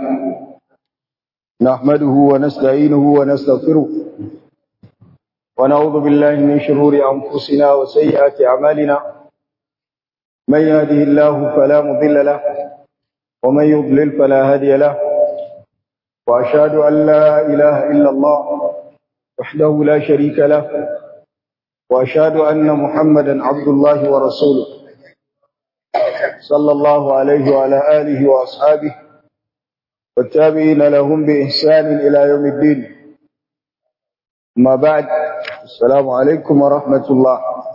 نحمده ونستعينه ونستغفره ونعوذ بالله من شرور أنفسنا وسيئات أعمالنا من يهده الله فلا مضل له ومن يضلل فلا هادي له وأشهد أن لا إله إلا الله وحده لا شريك له وأشهد أن محمدا عبد الله ورسوله صلى الله عليه وعلى آله وأصحابه والتابعين لهم بإحسان إلى يوم الدين ما بعد السلام عليكم ورحمة الله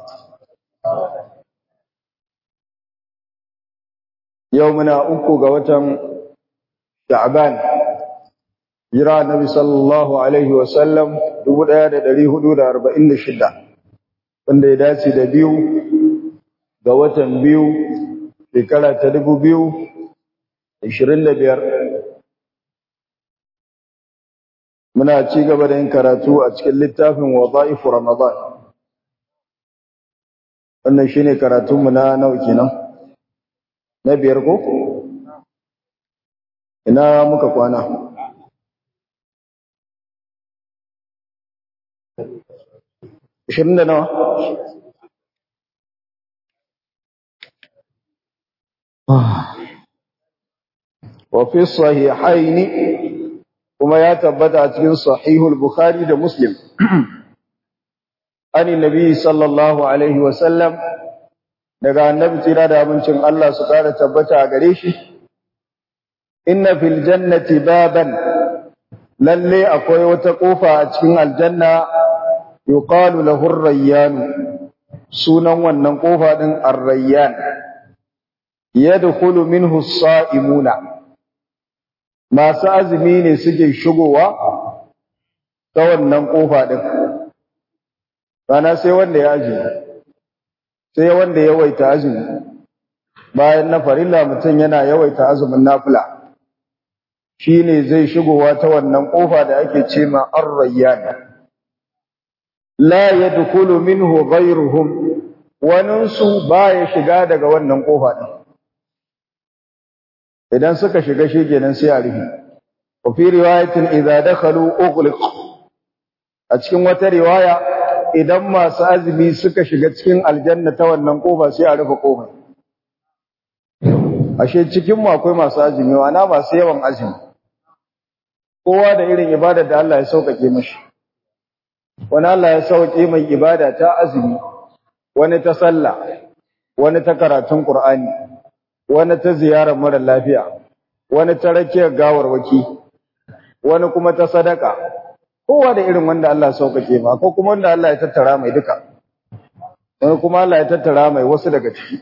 يومنا أكو قوة شعبان جرى النبي صلى الله عليه وسلم دبود آية دليه دود أربعين شدة wanda ya dace da biyu ga watan biyu shekara ta dubu biyu ashirin da biyar muna ci gaba da yin karatu a cikin littafin waza'ifu ramadan wannan shine karatunmu na nawa kenan na biyar ko ina muka kwana ashirin da nawa وفي الصحيحين kuma ya tabbata a cikin sahihul bukhari da muslim ani nabi sallallahu alaihi wasallam daga annabi tsira da abincin Allah su kara tabbata a gare shi inna fil jannati baban lalle akwai wata kofa a cikin aljanna yuqalu lahu ar-rayyan sunan wannan kofa din ar-rayyan yadkhulu minhu as-sa'imuna masu azumi ne suke shigowa ta wannan kofa din rana sai wanda ya azumi sai wanda ya yawaita azumi bayan na farilla mutum yana yawaita azumin nafila shine zai shigowa ta wannan kofa da ake ce ma ar-rayyan la yadkhulu minhu ghayruhum waninsu baya shiga daga wannan kofa din idan suka shiga shi kenan sai a rufe wa fi riwayatin idza dakhalu ughliq a cikin wata riwaya idan masu azumi suka shiga cikin aljanna ta wannan kofa sai a rufe kofar ashe cikin mu akwai masu azumi wana masu yawan azumi kowa da irin ibada da Allah ya sauƙaƙe mashi wani Allah ya sauƙe mai ibada ta azumi wani ta sallah wani ta karatun Qur'ani wani ta ziyarar mara lafiya, wani ta rakiyar gawarwaki, wani kuma ta sadaka, kowa da irin wanda Allah sauƙaƙe ma, ko kuma wanda Allah ya tattara mai duka, wani kuma Allah ya tattara mai wasu daga ciki.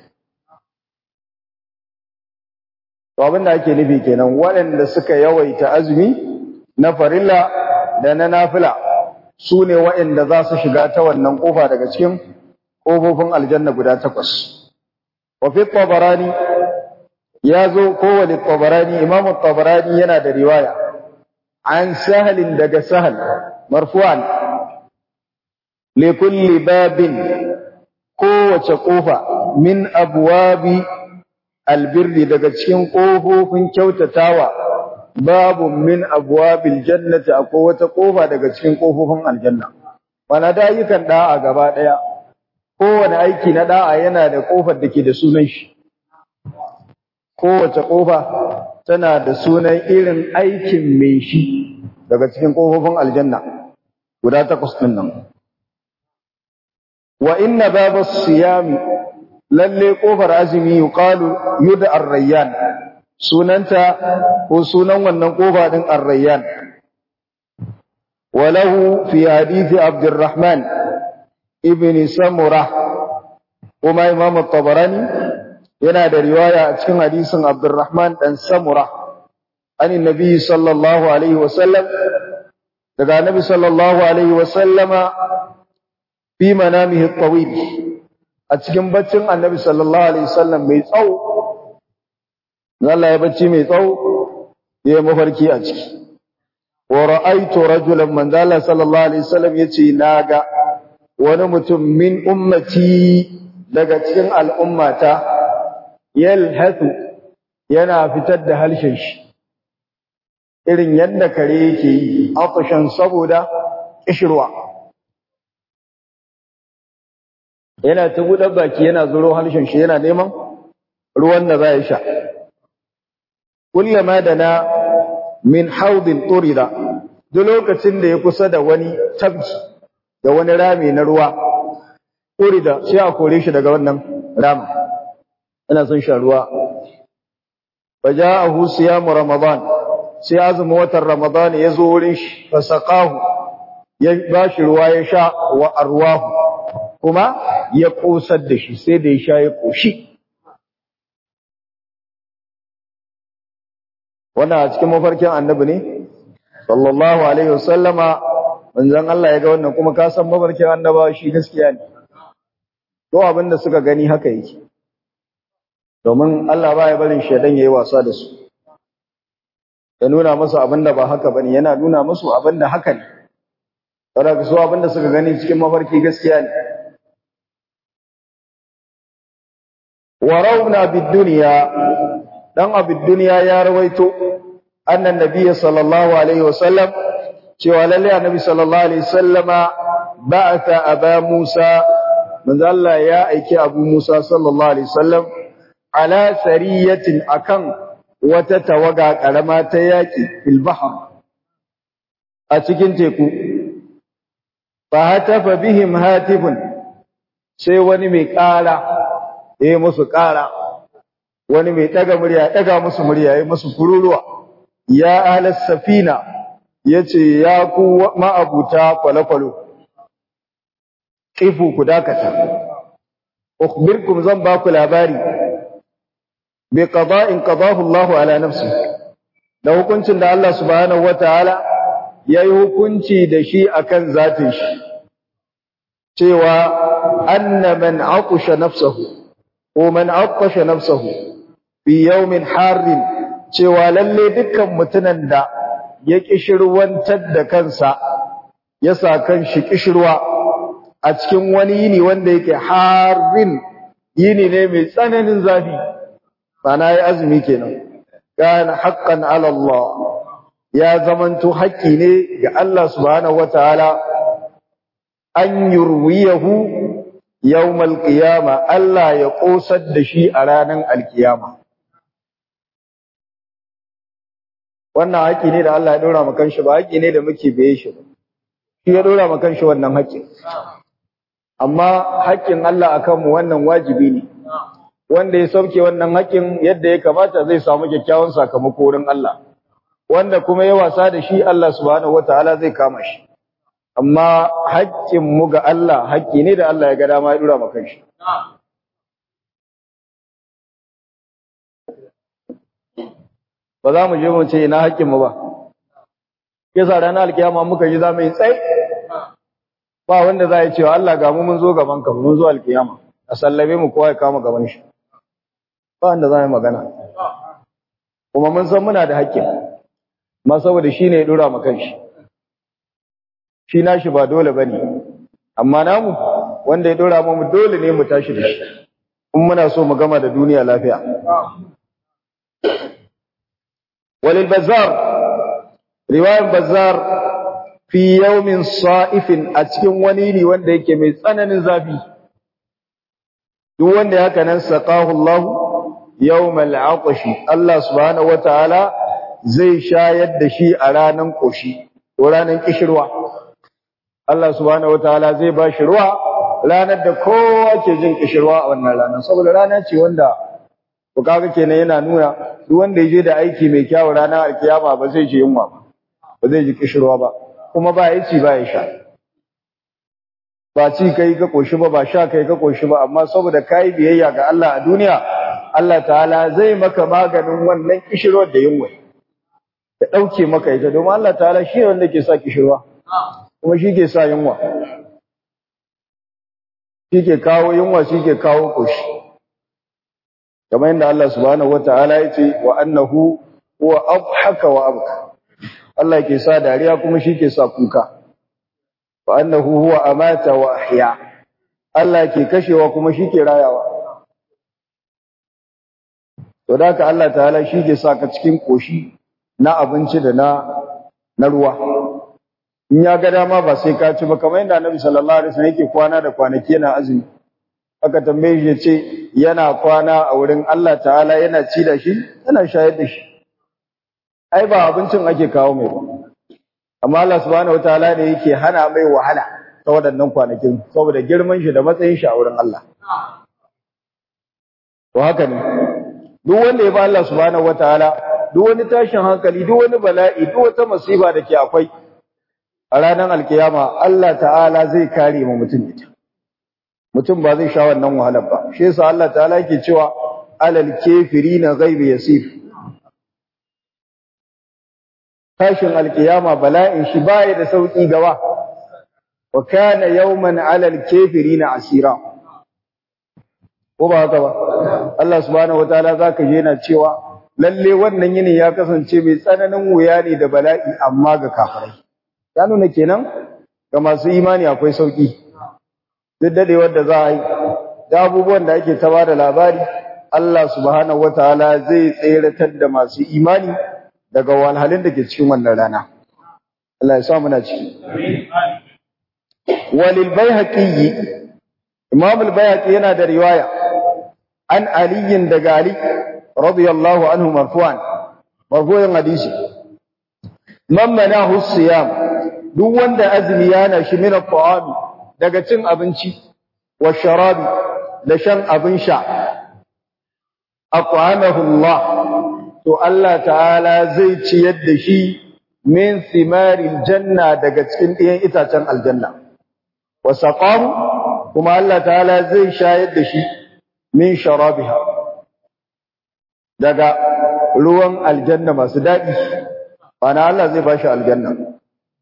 To abin da ake nufi kenan waɗanda suka yawaita azumi na farilla da na nafila su ne waɗanda za su shiga ta wannan ƙofa daga cikin ƙofofin aljanna guda takwas. Wafi tabarani ya zo kowane tabarani imamu tabarani yana da riwaya an sahalin daga sahal marfu'an li kulli babin kowace kofa min abwabi albirri daga cikin kofofin kyautatawa babu min abwabil jannati akwai wata kofa daga cikin kofofin aljanna wana da ayyukan da'a gaba daya kowane aiki na da'a yana da kofar da ke da sunan shi kowace ƙofa tana da sunan irin aikin mai shi daga cikin ƙofofin aljanna guda takwas ɗin nan. Wa inna baba siyami lalle ƙofar azumi yuqalu yuda ar-rayyan sunanta ko sunan wannan ƙofa ɗin ar-rayyan walahu fi hadithi Abdurrahman ibn Samurah kuma Imam tabarani yana da riwaya a cikin hadisin Abdurrahman dan Samura anin Nabi sallallahu alaihi wasallam daga Nabi sallallahu alaihi wasallama fi manamihi tawil a cikin baccin Annabi sallallahu alaihi wasallam mai tsawo Allah ya bacci mai tsawo ya mafarki a ciki wa ra'aytu rajulan man dalla sallallahu alaihi wasallam yace naga wani mutum min ummati daga cikin al'ummata yalhathu yana fitar da halshen shi irin yadda kare yake yi afashan saboda kishirwa yana ta buɗe baki yana zuro harshen shi yana neman ruwan da za ya sha kullama da na min haudin turida duk lokacin da ya kusa da wani tabki da wani rami na ruwa turida sai a kore shi daga wannan ramin yana son shan ruwa faja'ahu siyamu ramadan sai azumin watan ramadan ya zo wurin shi fasaqahu ya bashi ruwa ya sha wa arwahu kuma ya kosar da shi sai da ya sha ya koshi wannan a cikin mafarkin annabi ne sallallahu alaihi wasallama manzon Allah ya ga wannan kuma ka san mafarkin annabawa shi gaskiya ne to abin da suka gani haka yake domin Allah ba ya barin shaidan yayi wasa da su ya nuna musu abin da ba haka bane yana nuna musu abin da haka ne saboda su abin da suka gani cikin mafarki gaskiya ne warawna bid dunya dan abid dunya ya rawaito annan nabiyyi sallallahu alaihi wasallam cewa lalle annabi sallallahu alaihi wasallama ba'atha aba Musa manzo Allah ya aiki Abu Musa sallallahu alaihi wasallam ala sariyatin akan wata tawaga karama ta yaki fil bahr a cikin teku fa hatafa bihim hatifun sai wani mai ƙara eh musu ƙara wani mai daga murya daga musu murya yayi musu kururuwa ya ahlas safina yace ya ku ma'abuta kwalakwalo kifu ku dakata ukhbirkum zan ba ku labari bi qada'in qadahu Allah ala nafsi da hukuncin da Allah subhanahu wataala yayi hukunci da shi akan zatin shi cewa anna man aqusha nafsahu ko man aqasha nafsahu fi yawmin harrin cewa lalle dukkan mutunan da ya kishirwantar da kansa ya sa kan shi kishirwa a cikin wani yini wanda yake harin yini ne mai tsananin zafi sana ya azumi kenan kana haqqan ala Allah ya zamanto haƙƙi ne ga Allah subhanahu wataala an yurwiyahu yawmal qiyama Allah ya kosar da shi a ranar alkiyama wannan haƙƙi ne da Allah ya dora maka shi ba haƙƙi ne da muke biye shi ba shi ya dora maka shi wannan haƙƙin amma haƙƙin Allah akan mu wannan wajibi ne wanda ya sauke wannan haƙƙin yadda ya kamata zai samu kyakkyawan sakamako wurin Allah wanda kuma ya wasa da shi Allah subhanahu wataala zai kama shi amma haƙƙin mu ga Allah haƙƙi ne da Allah ya ga dama ya dora maka shi ba za mu je mu ce ina haƙƙin mu ba yasa ranar alkiyama muka yi za mu yi tsaye ba wanda za ya ce Allah ga mu mun zo gaban ka mun zo alkiyama a sallabe mu kowa ya kama gaban shi ba wanda za mu magana kuma mun san muna da haƙƙin ma saboda shi ne ya dora mu kanshi shi nashi ba dole bane amma namu wanda ya dora mu dole ne mu tashi da shi in muna so mu gama da duniya lafiya walil bazzar riwayar bazzar fi yawmin sa'ifin a cikin wani ne wanda yake mai tsananin zafi duk wanda ya kanan saqahu Allah yawmal aqshi Allah subhanahu wataala zai shayar da shi a ranan koshi ko ranan kishirwa Allah subhanahu wataala zai ba shi ruwa ranar da kowa ke jin kishirwa a wannan ranar saboda rana ce wanda ku kaga kenan yana nuna duk wanda ya je da aiki mai kyau ranar alkiyama ba zai ji yunwa ba ba zai ji kishirwa ba kuma ba ya ci ba ya sha ba ci kai ka koshi ba ba sha kai ka koshi ba amma saboda kai biyayya ga Allah a duniya Allah ta'ala zai maka maganin wannan kishirwar da yunwa ya dauke maka ita domin Allah ta'ala shi ne wanda ke sa kishirwa kuma shi ke sa yunwa shi ke kawo yunwa shi ke kawo koshi kamar yadda Allah subhanahu wata'ala ya ce wa annahu huwa adhaka wa abka Allah ke sa dariya kuma shi ke sa kuka wa annahu huwa amata wa ahya Allah ke kashewa kuma shi ke rayawa to da ka Allah ta'ala shi ke sa ka cikin koshi na abinci da na na ruwa in ya ga dama ba sai ka ci ba kamar yadda Annabi sallallahu alaihi wasallam yake kwana da kwanaki yana azumi aka tambaye shi yace yana kwana a wurin Allah ta'ala yana ci da shi yana shayar da shi ai ba abincin ake kawo mai ba amma Allah subhanahu wataala ne yake hana mai wahala ta waɗannan kwanakin saboda girman shi da matsayin shi a wurin Allah to haka ne duk wanda ya ba Allah subhanahu wataala duk wani tashin hankali duk wani bala'i duk wata masifa da ke akwai a ranar alkiyama Allah ta'ala zai kare mu mutum ita mutum ba zai sha wannan wahalar ba shi yasa Allah ta'ala yake cewa alal kafirina ghaibi yasir tashin alkiyama bala'in shi baya da sauki gawa wa kana yawman alal kafirina asira ko ba haka ba Allah subhanahu wataala zaka je yana cewa lalle wannan yini ya kasance mai tsananin wuya ne da bala'i amma ga kafirai ya nuna kenan ga masu imani akwai sauki duk dadewar da za a yi da abubuwan da ake ta bada labari Allah subhanahu wataala zai tseratar da masu imani daga walhalin da ke cikin wannan rana Allah ya sa muna ciki walil bayhaqi imam al-bayhaqi yana da riwaya an aliyin daga ali radiyallahu anhu marfu'an marfu'in hadisi man manahu siyam duk wanda azumi yana shi min at-ta'ami daga cin abinci wa sharabi da shan abin sha aqwanahu Allah to Allah ta'ala zai ciyar da shi min thimaril janna daga cikin ɗiyan itacen aljanna wa saqahu kuma Allah ta'ala zai shayar da shi min sharabiha daga ruwan aljanna masu daɗi bana Allah zai bashi aljanna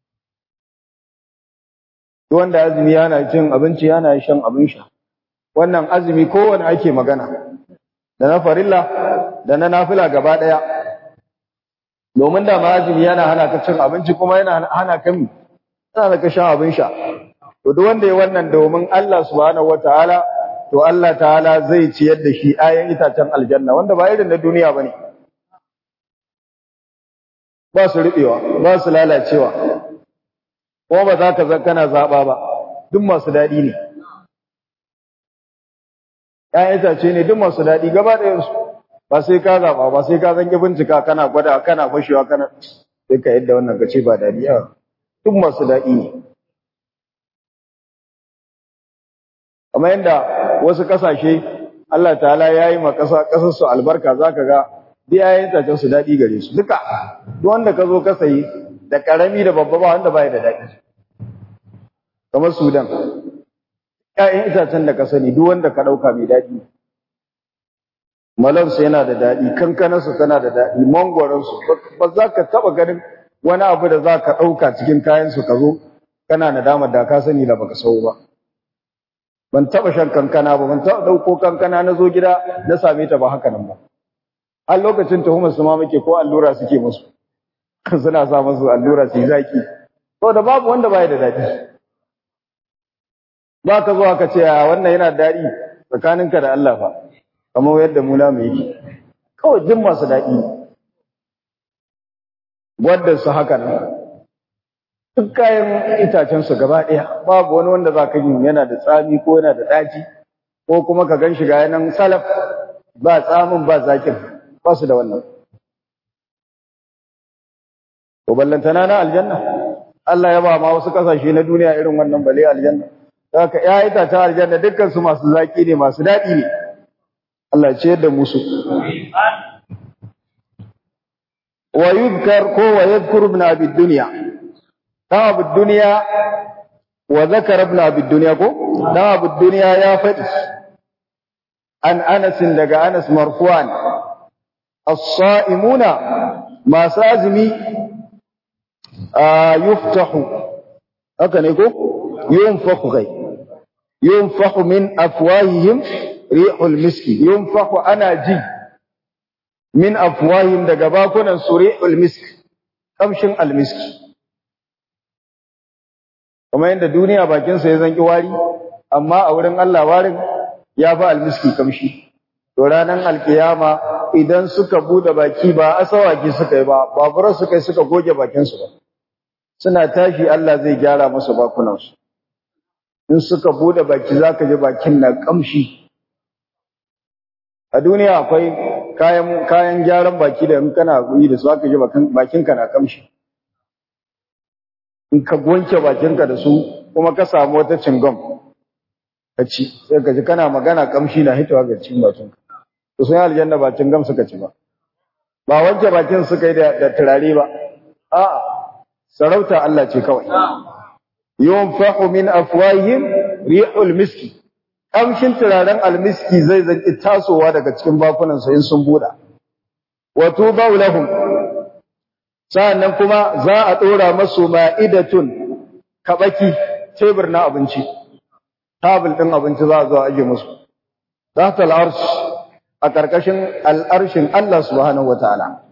wanda azumi yana cin abinci yana shan abin sha wannan azumi kowanne ake magana da na farilla da na nafila gaba daya domin da ma azumi yana hana ka cin abinci kuma yana hana ka mi yana ka shan abin sha to duk wanda ya wannan domin Allah subhanahu wataala to Allah ta'ala zai ciyar da shi ayan itacen aljanna wanda ba irin na duniya bane ba su rubewa ba su lalacewa ko ba za ka kana zaba ba duk masu dadi ne ƴaƴan itace ne duk masu dadi gaba ɗayan su ba sai ka zaba ba sai ka zanki bincika kana gwada kana fashewa kana sai ka yadda wannan kace ba dadi a duk masu dadi ne kamar yadda wasu kasashe Allah ta'ala ya yi ma ƙasar su albarka za ka ga biyayen tacen su daɗi gare su duka duk wanda ka zo ka sayi da ƙarami da babba ba wanda baya da daɗi kamar sudan ƴaƴan itacen da ka sani duk wanda ka ɗauka mai daɗi malarsu yana da daɗi kankanarsu tana da daɗi mangwaronsu ba za ka taɓa ganin wani abu da za ka ɗauka cikin kayansu ka zo kana nadamar da ka sani da baka sau ba ban taba shan kankana ba ban taba dauko kankana na zo gida na same ta ba haka nan ba har lokacin tuhumar su ma muke ko allura suke musu suna sa musu allura su yi zaki to da babu wanda baya da dadi ba ka zo aka ce a wannan yana dadi tsakaninka da Allah fa kamar yadda mu na mu yake kawai jin masu dadi wadda su haka nan duk kayan itacensu gaba ɗaya babu wani wanda za ka yi yana da tsami ko yana da ɗaci ko kuma ka gan shi ga yanan salaf ba tsamin ba zakin ba su da wannan to ballantana na aljanna Allah ya ba ma wasu kasashe na duniya irin wannan bale aljanna haka ya itacen aljanna dukkan su masu zaki ne masu daɗi ne Allah ya ciyar da musu wa yuzkar ko wa yadhkuru ibn abi dunya dan abu duniya wa zakara ibn abi dunya ko dan abu duniya ya faɗi an Anas daga Anas marfu'an as-sa'imuna masu azumi yuftahu haka ne ko yunfahu kai yunfahu min afwahihim rihul miski yunfahu ana ji min afwahihim daga bakunan su rihul miski kamshin almiski kuma yadda duniya bakinsa ya zanki wari amma a wurin Allah warin ya fi almiski kamshi to ranar alkiyama idan suka bude baki ba asawaki suka yi ba babura suka yi suka goge bakinsu ba suna tashi Allah zai gyara musu bakunansu in suka bude baki zaka ji bakin na kamshi a duniya akwai kayan kayan gyaran baki da in kana yi da su aka ji bakinka na kamshi in ka gonke bakinka da su kuma ka samu wata cingam ka ci sai ka ji kana magana kamshi na hitowa ga cikin bakinka to sun yi aljanna ba cingam suka ci ba ba wanke bakin suka yi da turare ba a'a sarauta Allah ce kawai yunfahu min afwahihim rihul miski kamshin turaren almiski zai zaki tasowa daga cikin bakunan su in sun buda wa tubau lahum sa'annan kuma za a dora masu ma'idatun kabaki tebur na abinci tabul din abinci za a zo a aje musu zatal arsh a karkashin al'arshin Allah subhanahu wataala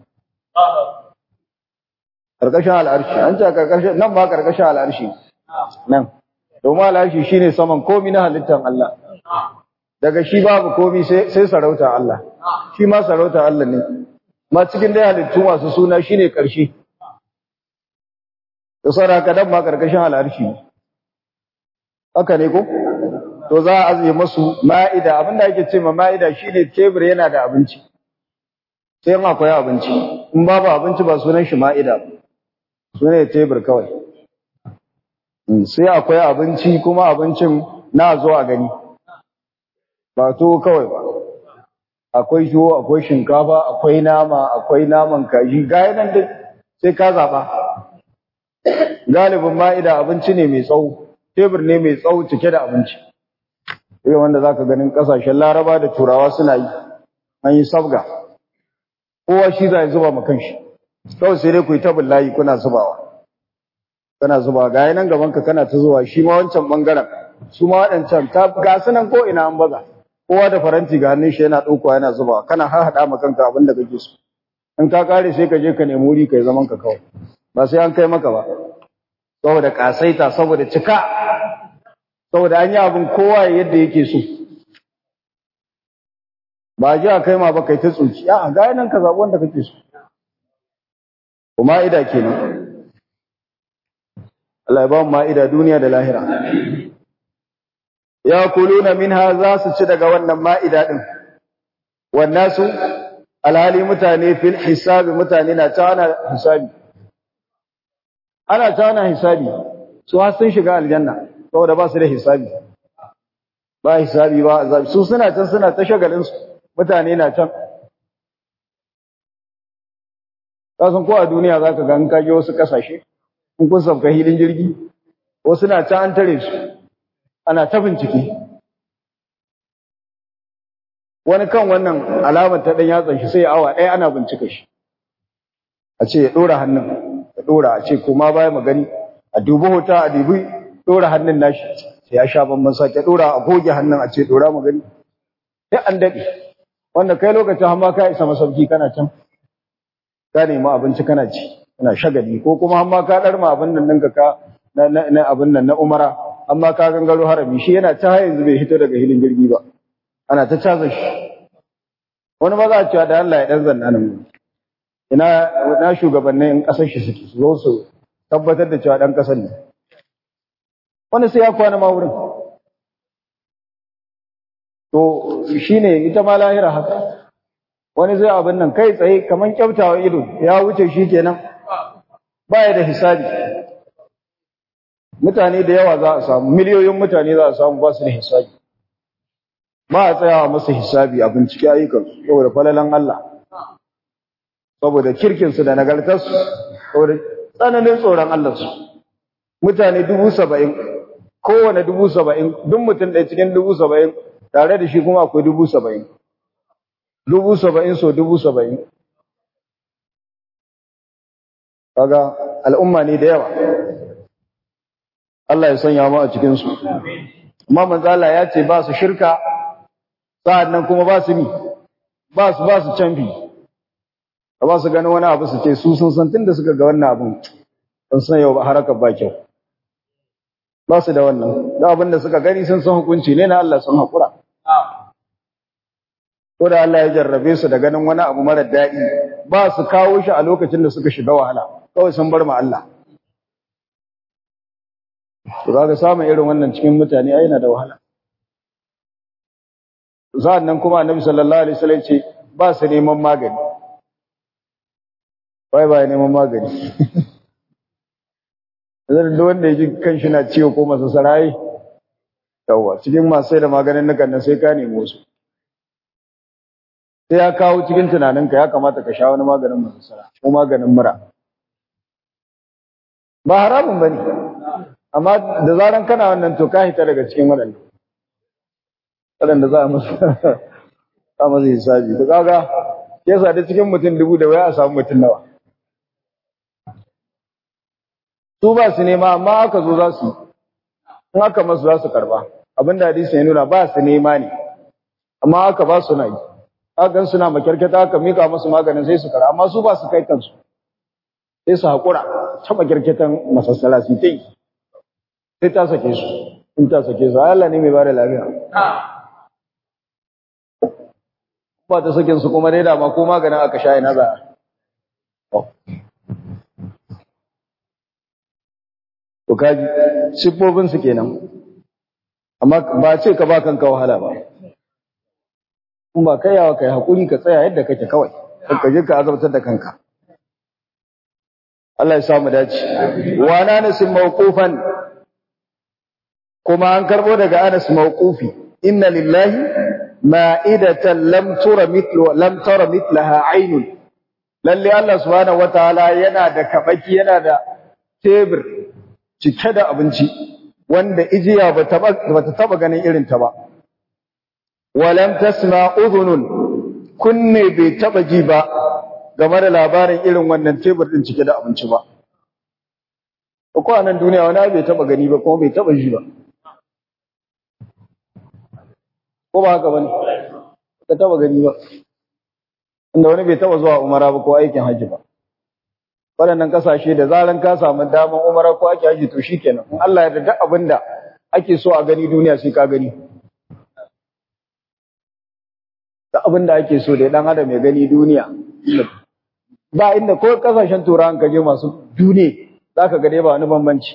karkashin al'arshi an ce karkashin nan ba karkashin al'arshi nan domin al'arshi shine saman komi na halittar Allah daga shi babu komi sai sarauta Allah shi ma sarauta Allah ne ma cikin dai halittu masu suna shine karshe da saraka dan ma karkashin al'arshi haka ne ko to za a aziye masu ma'ida abinda ake ce ma ma'ida shine tebur yana da abinci sai in akwai abinci in babu abinci ba sunan shi ma'ida ba sunan tebur kawai sai akwai abinci kuma abincin na zo a gani ba to kawai ba akwai tuwo akwai shinkafa akwai nama akwai naman kaji gaya nan duk sai ka zaba galibin ma'ida abinci ne mai tsawo tebur ne mai tsawo cike da abinci irin wanda zaka ganin kasashen laraba da turawa suna yi an yi sabga kowa shi zai zuba ma kanshi kawai sai dai ku yi tabin layi kuna zubawa kana zuba ga nan gaban ka kana ta zuwa shi ma wancan bangaren su ma waɗancan ta ga su nan ko ina an baza kowa da faranti ga hannun shi yana ɗaukowa yana zuba kana har haɗa ma kanka abin da kake so in ka kare sai ka je ka nemi wuri kai zaman ka kawai ba sai an kai maka ba saboda kasaita saboda cika saboda an yi abin kowa yadda yake so ba ji a kai ma ba kai ta tsoki a ga nan ka zaɓi wanda kake so kuma ida kenan Allah ya ba mu ma'ida duniya da lahira ya kuluna minha za su ci daga wannan ma'ida din wannan su alhali mutane fil hisabi mutane na ta ana hisabi ana ta ana hisabi su har sun shiga aljanna saboda ba su da hisabi ba hisabi ba azabi su suna can suna ta shagalin su mutane na can kasan ko a duniya zaka ga an kage wasu kasashe in kun sauka hilin jirgi wasu na can an tare su ana ta bincike wani kan wannan alamar ta dan yatsan shi sai awa ɗaya ana bincika shi a ce ya ɗora hannun ya ɗora a ce kuma baya magani a dubi hota a dubi ɗora hannun nashi sai ya sha bamban sake ɗora a goge hannun a ce ɗora magani sai an daɗe wanda kai lokacin hamma ka isa masauki kana can ka nemi abinci kana ci kana shagali ko kuma hamma ka ɗarma abin nan ɗinka ka na abin nan na umara amma ka gangaro harami shi yana ta yanzu bai hito daga hilin jirgi ba ana ta caza shi wani maza a cewa da Allah ya dan zanna nan ina na shugabannin kasar shi suke su zo su tabbatar da cewa dan kasar ne wani sai ya kwana ma wurin to shine ita ma lahira haka wani zai abin nan kai tsaye kaman kyautawa ido ya wuce shi kenan baya da hisabi mutane da yawa za a samu miliyoyin mutane za a samu ba su da hisabi ba a tsayawa masa hisabi a bincike ayyukansu saboda falalan Allah saboda kirkinsu da nagartarsu saboda tsananin tsoron Allah su mutane dubu saba'in kowane dubu saba'in duk mutum ɗaya cikin dubu saba'in tare da shi kuma akwai dubu saba'in dubu saba'in so dubu saba'in kaga al'umma ne da yawa Allah ya sanya mu a cikin su amma manzo Allah ya ce ba su shirka sa'annan kuma ba su ni ba su ba su canfi ba su gani wani abu su ce su sun san tunda suka ga wannan abun sun san yau harakar ba kyau ba su da wannan da abin da suka gani sun san hukunci ne na Allah sun haƙura ko da Allah ya jarrabe su da ganin wani abu mara daɗi ba su kawo shi a lokacin da suka shiga wahala kawai sun bar ma Allah to kaga samun irin wannan cikin mutane ai yana da wahala sa'an nan kuma annabi sallallahu alaihi wasallam ce ba su neman magani bai ba neman magani zai da wanda ya ji kan shi na ciwo ko masa sarai yawa cikin masu sai da maganin nukan nan sai ka nemo su sai ya kawo cikin tunaninka ya kamata ka sha wani maganin masasara ko maganin mura ba haramun ba ne amma da zaran kana wannan to ka hita daga cikin waɗanda waɗanda za a masu a masu hisabi to kaga ya sa da cikin mutum dubu da waya a samu mutum nawa su ba su nema amma aka zo za su in aka masu za su karba abinda hadisi ya nuna ba su nema ne amma aka ba su na yi hakan suna makyarkata aka mika musu maganin sai su kara amma su ba su kai kansu sai su haƙura ta makyarkatan masassala su ta yi sai ta sake su in ta sake su Allah ne mai ba da lafiya ba ta sakin su kuma dai dama ko maganin aka sha ina za to kaji siffofin su kenan amma ba ce ka ba kanka wahala ba in ba kai yawa kai hakuri ka tsaya yadda kake kawai ka je ka azabtar da kanka Allah ya samu dace wa Anas mawqufan kuma an karbo daga Anas mawqufi inna lillahi ma'idatan lam tura mithlu lam tara mithlaha aynun lalle Allah subhanahu wataala yana da kabaki yana da tebur cike da abinci wanda ijiya bata bata taba ganin irin ta ba walam tasma udhunun kunne bai taba ji ba game da labarin irin wannan tebur din cike da abinci ba ko a nan duniya wani bai taba gani ba kuma bai taba ji ba ko ba haka bane ka taba gani ba inda wani bai taba zuwa umara ba ko aikin haji ba waɗannan kasashe da zaran ka samu daman umara ko aikin haji to shikenan in Allah ya yarda abinda ake so a gani duniya sai ka gani da abin da ake so da dan adam ya gani duniya ba inda ko kasashen turawan kaje masu dune zaka ga dai ba wani bambanci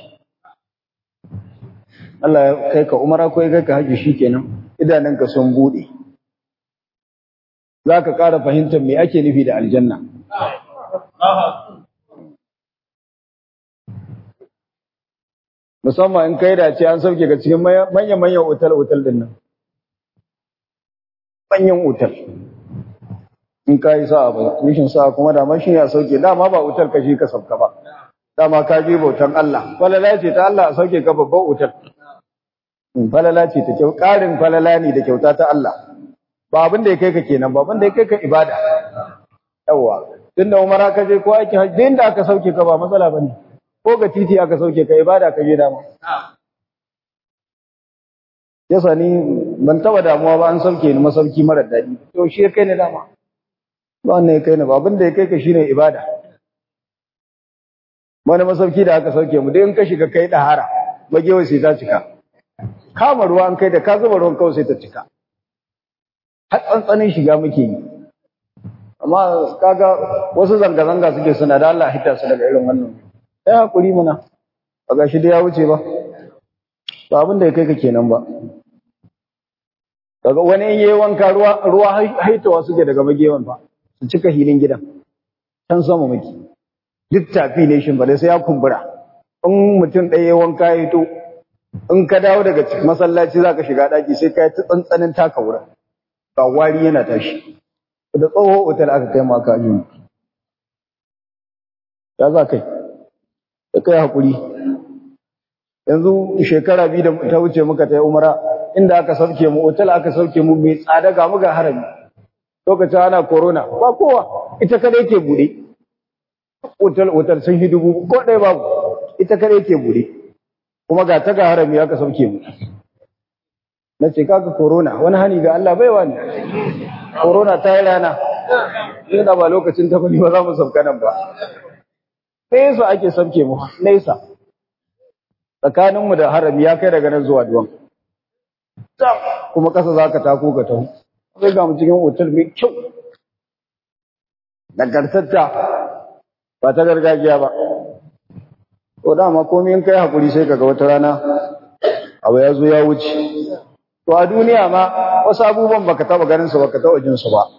Allah ya kai ka umara ko ya kai ka haji shikenan idanunka sun bude zaka ƙara fahimtar me ake nufi da aljanna musamman in kai da ce an sauke ka cikin manyan manyan otal otal din nan manyan otal in ka yi sa'a ba mishin sa'a kuma da shi ya sauke dama ba otal ka shi ka sauka ba dama ka je bautan Allah falala ce ta Allah a sauke ka babban otal falala ce ta kyau ƙarin falala ne da kyauta ta Allah ba abin da ya kai ka kenan ba abin da ya kai ka ibada yawa tunda umara ka je ko aiki hajji inda aka sauke ka ba matsala bane ko ga titi aka sauke ka ibada ka je dama yasa ni ban taba damuwa ba an sauke ni masauki mara daɗi to shi ya kai ni dama ba wannan ya kai ni ba abin da ya kai ka shine ibada wani masauki da aka sauke mu dai in ka shiga kai dahara magewa sai ta cika kama ruwa an kai da ka zuba ruwan kawai sai ta cika har tsantsanin shiga muke yi amma kaga wasu zanga-zanga suke suna da Allah hita su daga irin wannan sai hakuri muna ba ga shi da ya wuce ba ba abin da ya kai ka kenan ba daga wani in yayi wanka ruwa ruwa haitawa suke daga magewan ba su cika hilin gidan can sama muke duk tafi ne shin ba sai ya kumbura in mutum ɗaya wanka ya to in ka dawo daga masallaci zaka shiga daki sai ka yi ta tsantsanin taka wurin ga wari yana tashi da tsoho otal aka kai maka ajin ya za kai da kai hakuri yanzu shekara biyu da ta wuce muka ta yi umara inda aka sauke mu otal aka sauke mu mai tsada ga mu ga harami lokacin ana corona ba kowa ita kada yake bude otal otal sun yi dubu ko ɗaya babu ita kada yake bude kuma ga ta ga harami aka sauke mu na ce kaga corona wani hani ga Allah bai wani corona ta yi rana ina ba lokacin ta bane ba za mu sauka nan ba nesa ake sauke mu nesa tsakaninmu da harami ya kai daga nan zuwa duwan kuma ƙasa za ka tako ka taho sai ga mu cikin otal mai kyau nagartatta ba ta gargajiya ba to dama komai in kai hakuri sai kaga wata rana abu ya zo ya wuce to a duniya ma wasu abubuwan baka taba ganin su baka taba jin su ba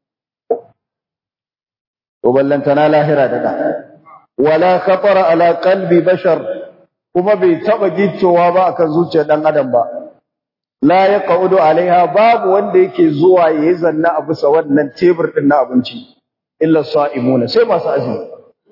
to ballantana lahira da da wala khatara ala qalbi bashar kuma bai taba giccowa ba akan zuciyar dan adam ba la yaqudu alaiha babu wanda yake zuwa yayi zanna a bisa wannan tebur din na abinci illa sa'imuna sai masu azumi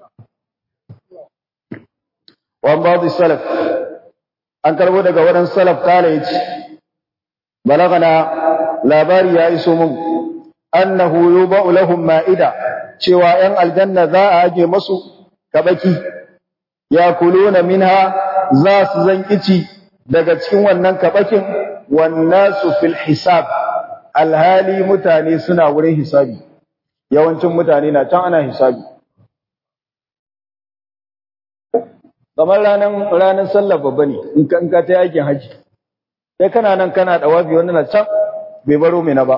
wa ba'd salaf an karbo daga wurin salaf kala yace balagana labari ya iso mun annahu yuba'u lahum ma'ida cewa ‘yan aljanna za a aje masu kabaki, ya kuluna minha za su zan ici daga cikin wannan kabakin wannan su fil hisab, alhali mutane suna wurin hisabi, yawancin mutane na can ana hisabi. Kamar ranar ranar sallar babba ne, in ka ta yakin haji, sai kana nan kana ɗawafi wanda na can bai baro mai na ba.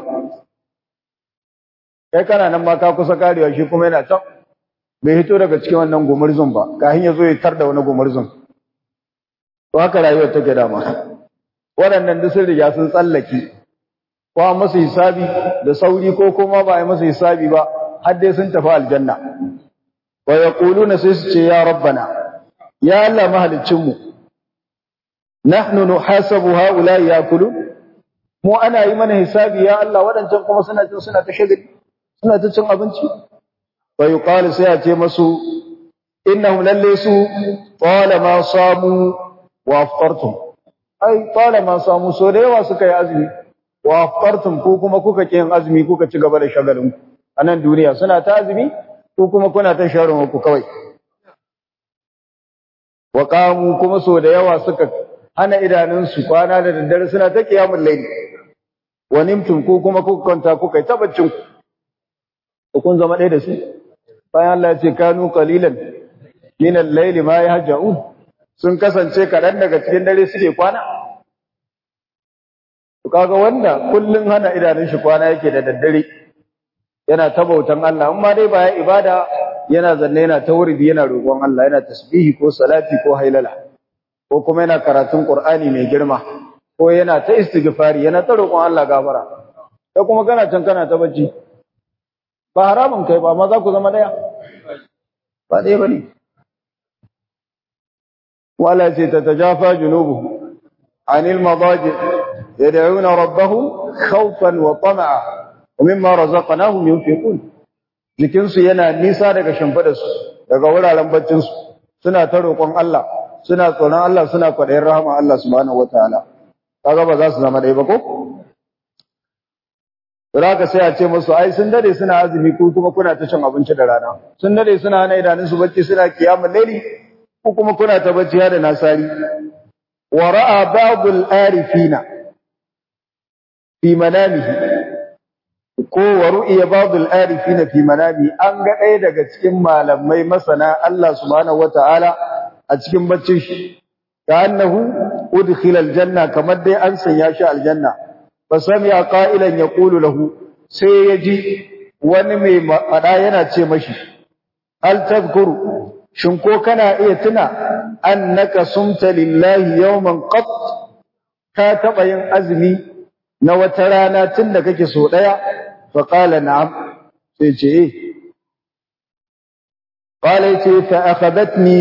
kai kana nan ma ka kusa karewa shi kuma yana can bai hito daga cikin wannan gumurzun ba kafin ya zo ya tar da wani gumurzun to haka rayuwar take dama waɗannan duk sun riga sun tsallake ko an masa hisabi da sauri ko kuma ba a yi masa hisabi ba har dai sun tafi aljanna wa yaquluna sai su ce ya rabbana ya Allah mahaliccin mu nahnu nuhasabu haula yakulu mu ana yi mana hisabi ya Allah waɗancan kuma suna cin suna ta shagali suna ta cin abinci fa yuqalu sai a ce masu innahum lalle su talama samu wa aftartum ai talama samu so da yawa suka yi azumi wa aftartum ko kuma kuka ki yin azumi kuka ci gaba da shagalin a nan duniya suna ta azumi ko kuma kuna ta sharin ku kawai wa qamu kuma so da yawa suka hana idanunsu kwana da daddare suna ta kiyamul layli wa nimtum ko kuma kuka kwanta kuka yi tabaccin ku kun zama ɗaya da su bayan Allah ya ce kanu qalilan min al-layli ma yahja'un sun kasance kaɗan daga cikin dare suke kwana to kaga wanda kullun hana idanun shi kwana yake da daddare yana ta bautan Allah amma dai baya ibada yana zanne yana ta wuridi yana roƙon Allah yana tasbihi ko salati ko hailala ko kuma yana karatun Qur'ani mai girma ko yana ta istighfari yana ta roƙon Allah gafara sai kuma kana can kana ta bacci ba haramun kai ba ma za ku zama daya ba ɗaya ba ne wala ce ta tajafa junubu anil madaji yad'una rabbahum khawfan wa tama'a wa mimma razaqnahum yunfiqun jikin su yana nisa daga shimfidar su daga wuraren baccin su suna ta roƙon Allah suna tsoron Allah suna kwaɗayin rahama Allah subhanahu wataala kaga ba za su zama ɗaya ba ko Zaka sai a ce musu ai sun dade suna azumi ko kuma kuna ta cin abinci da rana. Sun dade suna hana idanun su bacci suna kiyamul laili ko kuma kuna ta bacci da nasari. Wa ra'a ba'dul arifina fi manamihi ko wa ru'iya ba'dul arifina fi manami an ga ɗaya daga cikin malamai masana Allah subhanahu wata'ala a cikin baccin shi ka annahu udkhila aljanna kamar dai an sanya shi aljanna fasami'a qa'ilan yaqulu lahu sai yaji wani mai fada yana ce mashi hal tadhkuru shin ko kana iya tuna annaka sumta lillahi yawman qat ka taba yin azumi na wata rana tun da kake so daya fa qala na'am sai ce eh qala ce fa akhadatni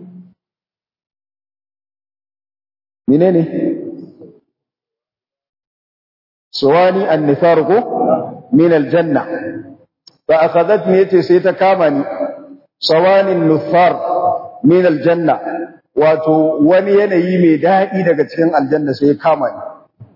menene سواني النثار من الجنة فأخذتني يتي سيتكامني سواني النثار من الجنة wato wani yanayi mai daɗi daga cikin aljanna sai ya kama ni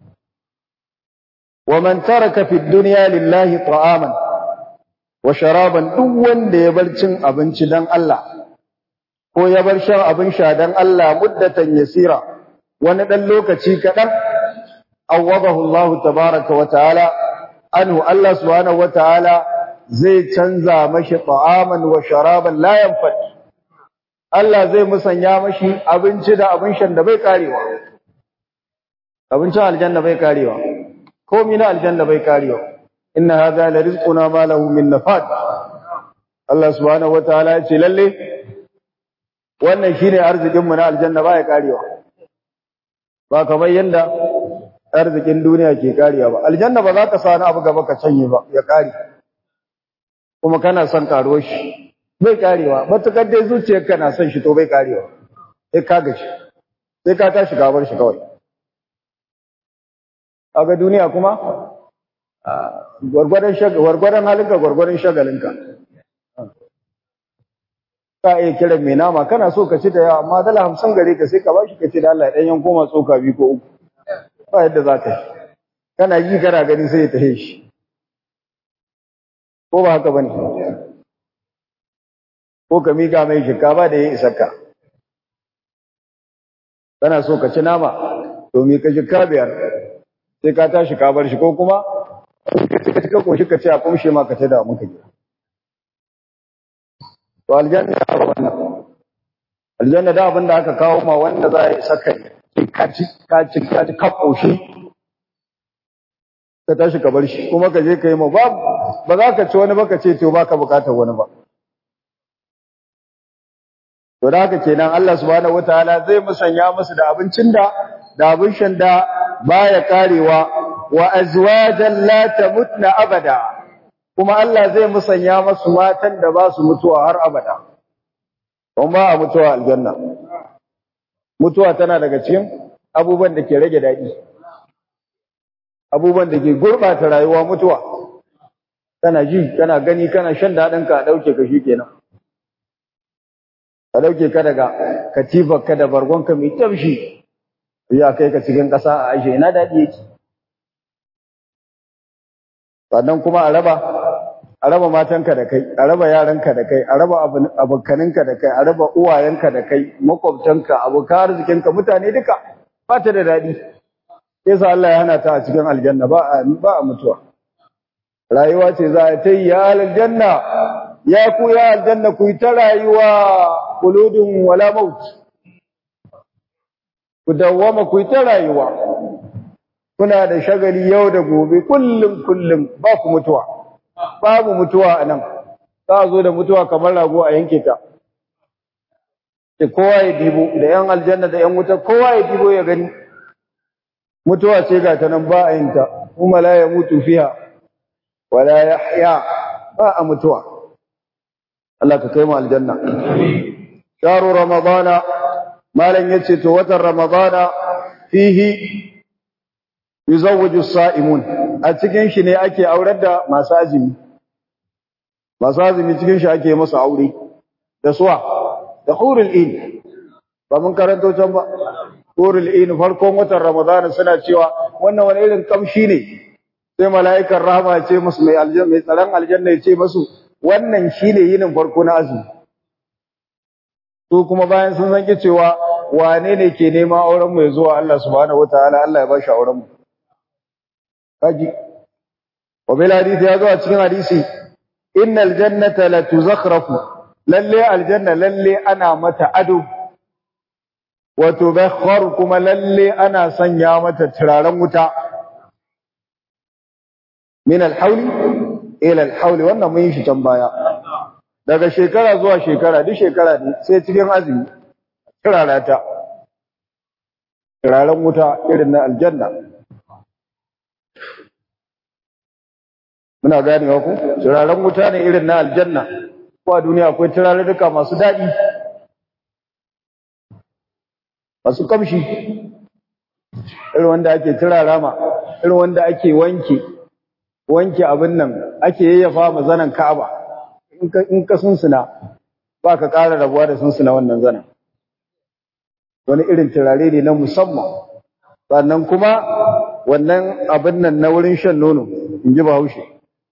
wa man taraka fi dunya lillahi ta'aman wa sharaban duk wanda ya bar cin abinci dan Allah ko ya bar shan abin sha dan Allah muddatan yasira wani dan lokaci kadan awadahu Allah tabaaraka wa ta'ala anhu Allah subhanahu wa ta'ala zai canza mashi ta'aman wa sharaban la yanfad Allah zai musanya mashi abinci da abin shan da bai karewa abincin aljanna bai karewa komai na aljanna bai karewa inna hadha la rizquna ma lahu min nafad Allah subhanahu wataala ya ce lalle wannan shine arzikin mu na aljanna ba ya karewa ba kamar yanda arzikin duniya ke karewa ba aljanna ba za ka sa wani abu gaba ka canye ba ya kare kuma kana son karo shi bai karewa matukar dai zuciyarka na son shi to bai karewa sai ka gashi sai ka tashi ka bar shi kawai kaga duniya kuma gwargwadon gwargwadon halinka gwargwadon shagalinka ka iya kiran mai nama kana so ka ci da yawa amma dala hamsin gare ka sai ka bashi ka ci da Allah ɗan yan koma tsoka biyu ko uku ba yadda za ka yi kana yi kana gani sai ya tahe shi ko ba haka bane ko ka miƙa mai shinkafa da ya isa ka kana so ka ci nama to mi ka shika biyar sai ka tashi ka bar shi ko kuma ka cika koshi ka ce a kumshe ma ka ta da muka gida to aljanna ba wannan aljanna da abin da aka kawo ma wanda za a isa kai ka ci ka ci ka ci ka koshi ka tashi ka bar shi kuma ka je ka yi ma ba ba za ka ci wani ba ka ce to ba ka bukatar wani ba To da haka kenan Allah subhanahu wataala zai musanya musu da abincin da da abin shan da baya karewa wa azwajan la tamutna abada kuma Allah zai musanya musu matan da ba su mutuwa har abada kuma ba a mutuwa aljanna mutuwa tana daga cikin abubuwan da ke rage daɗi abubuwan da ke gurɓata rayuwa mutuwa kana ji kana gani kana shan daɗinka a ɗauke ka shi kenan ka dauke ka daga katifarka da bargonka mai tafshi ya kai ka cikin ƙasa a aishe ina daɗi yake sannan kuma a raba a raba matanka da kai a raba yaranka da kai a raba abokaninka da kai a raba uwayenka da kai makwabtanka abokan arzikinka mutane duka ba ta da daɗi yasa Allah ya hana ta a cikin aljanna ba a ba a mutuwa rayuwa ce za a ta yi ya aljanna ya ku ya aljanna ku yi ta rayuwa kuludun wala maut ku dawwama ku yi ta rayuwa kuna da shagali yau da gobe kullum kullum ba ku mutuwa babu mutuwa a nan za a zo da mutuwa kamar rago a yanke ta da kowa ya dibo da yan aljanna da yan wuta kowa ya dibo ya gani mutuwa ce ga ta nan ba a yin ta kuma la ya mutu fiha wala yahya ba a mutuwa Allah ka kai mu aljanna sharu ramadana malan yace to watan ramadana fihi yuzawwiju sa'imun a cikin shi ne ake aurar da masu azumi masu azumi cikin shi ake musu aure da suwa da hurul in ba mun karanto can ba hurul in farkon watan ramadana suna cewa wannan wani irin kamshi ne sai mala'ikan rahama ya ce musu mai aljanna mai tsaron aljanna ya ce musu wannan shine yinin farko na azumi su kuma bayan sun san cewa wane ne ke nema auren mu ya zuwa Allah subhanahu wataala Allah ya ba shi auren mu kaji wa bil hadisi ya zo a cikin hadisi innal jannata la tuzakhrafu lalle aljanna lalle ana mata ado wa tubakhkhar kuma lalle ana sanya mata turaren wuta min alhawli ila alhawli wannan mun yi shi can baya daga shekara zuwa shekara duk shekara ne sai cikin azumi turara ta turaren wuta irin na aljanna muna ganewa ku turaren wuta ne irin na aljanna ko a duniya akwai turarurruka masu daɗi masu kamshi irin wanda ake turara ma irin wanda ake wanke wanke abin nan ake yayyafa ma zanen Ka'aba in ka sunsuna ba ka ƙara rabuwa da sunsuna wannan zanen wani irin turare ne na musamman sannan kuma wannan abin nan na wurin shan nono in ji bahaushe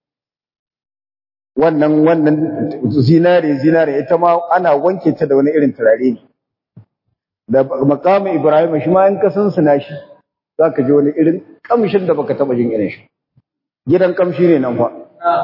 wannan wannan zinare zinare ita ma ana wanke ta da wani irin turare ne da makamin Ibrahim shi ma in ka sunsuna shi zaka ji wani irin kamshin da baka taba jin irin shi gidan kamshi ne nan fa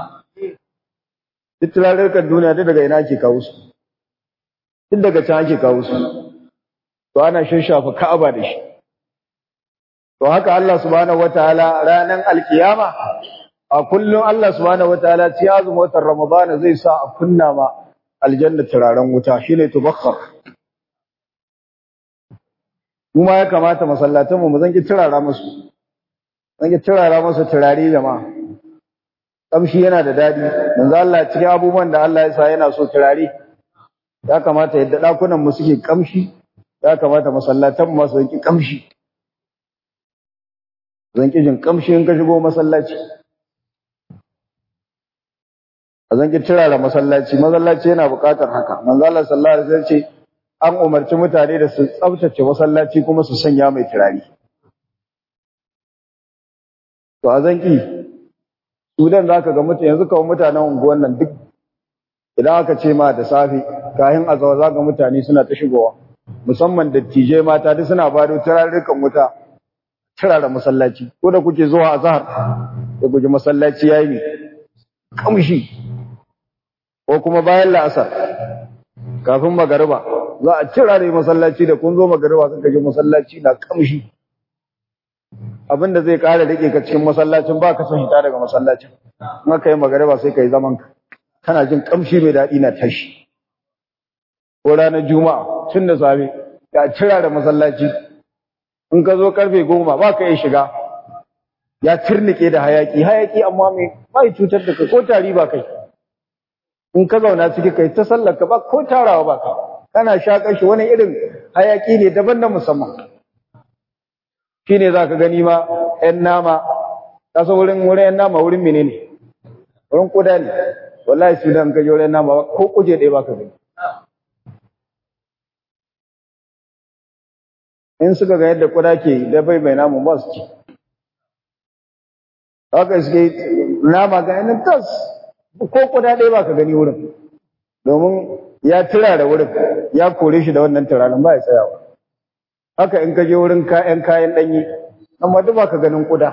duk turarurkan duniya duk daga ina ake kawo su duk daga can ake kawo su to ana shafa ka'aba da shi to haka Allah subhanahu wataala ranan alkiyama a a kullum Allah subhanahu wataala ci azumin watan Ramadan zai sa a kunna ma aljanna turaren wuta shine tubakhar kuma ya kamata masallatan mu zan ki turara musu zan ki turara musu turare jama'a kamshi yana da dadi manzo Allah cikin abubuwan da Allah ya sa yana so turare ya kamata yadda dakunan mu suke kamshi ya kamata masallatan mu su ki kamshi zan ki jin kamshi in ka shigo masallaci zan ki turara masallaci masallaci yana buƙatar haka manzo Allah sallallahu alaihi wasallam ce an umarci mutane da su tsaftace masallaci kuma su sanya mai turare to a zanki sudan zaka ga mutane yanzu kawai mutanen unguwan nan duk idan aka ce ma da safe kayan azawa zaka mutane suna ta shigowa musamman dattijai mata duk suna bado turarrukan wuta turara masallaci ko da kuke zuwa azhar da kuke masallaci yayi ne kamshi ko kuma bayan la'asar kafin magariba za a cira ne masallaci da kun zo magariba suka ji masallaci na kamshi abinda zai kara rike ka cikin masallacin ba ka son hita daga masallacin in aka yi magariba sai ka yi zaman ka kana jin kamshi mai daɗi na tashi ko ranar juma'a tun da safe ya cira da masallaci in ka zo karfe goma ba ka iya shiga ya turnike da hayaki hayaki amma mai bai cutar da kai ko tari ba kai in ka zauna ciki kai ta sallar ka ba ko tarawa ba kai kana shaƙar shi wani irin hayaki ne daban na musamman shi ne za ka gani ma ‘yan nama kasa wurin wurin ‘yan nama wurin mene ne wurin kuda ne wallahi su dan kaji wurin nama ko kuje ɗaya ba ka gani in suka ga yadda kuda ke da bai mai namun ba su ci haka suke nama ga yanin tas ko kuda ɗaya ba ka gani wurin domin ya tura da wurin ya kore shi da wannan turanin ba ya tsayawa haka in ka je wurin kayan kayan ɗanyi amma duk ba ka ganin kuda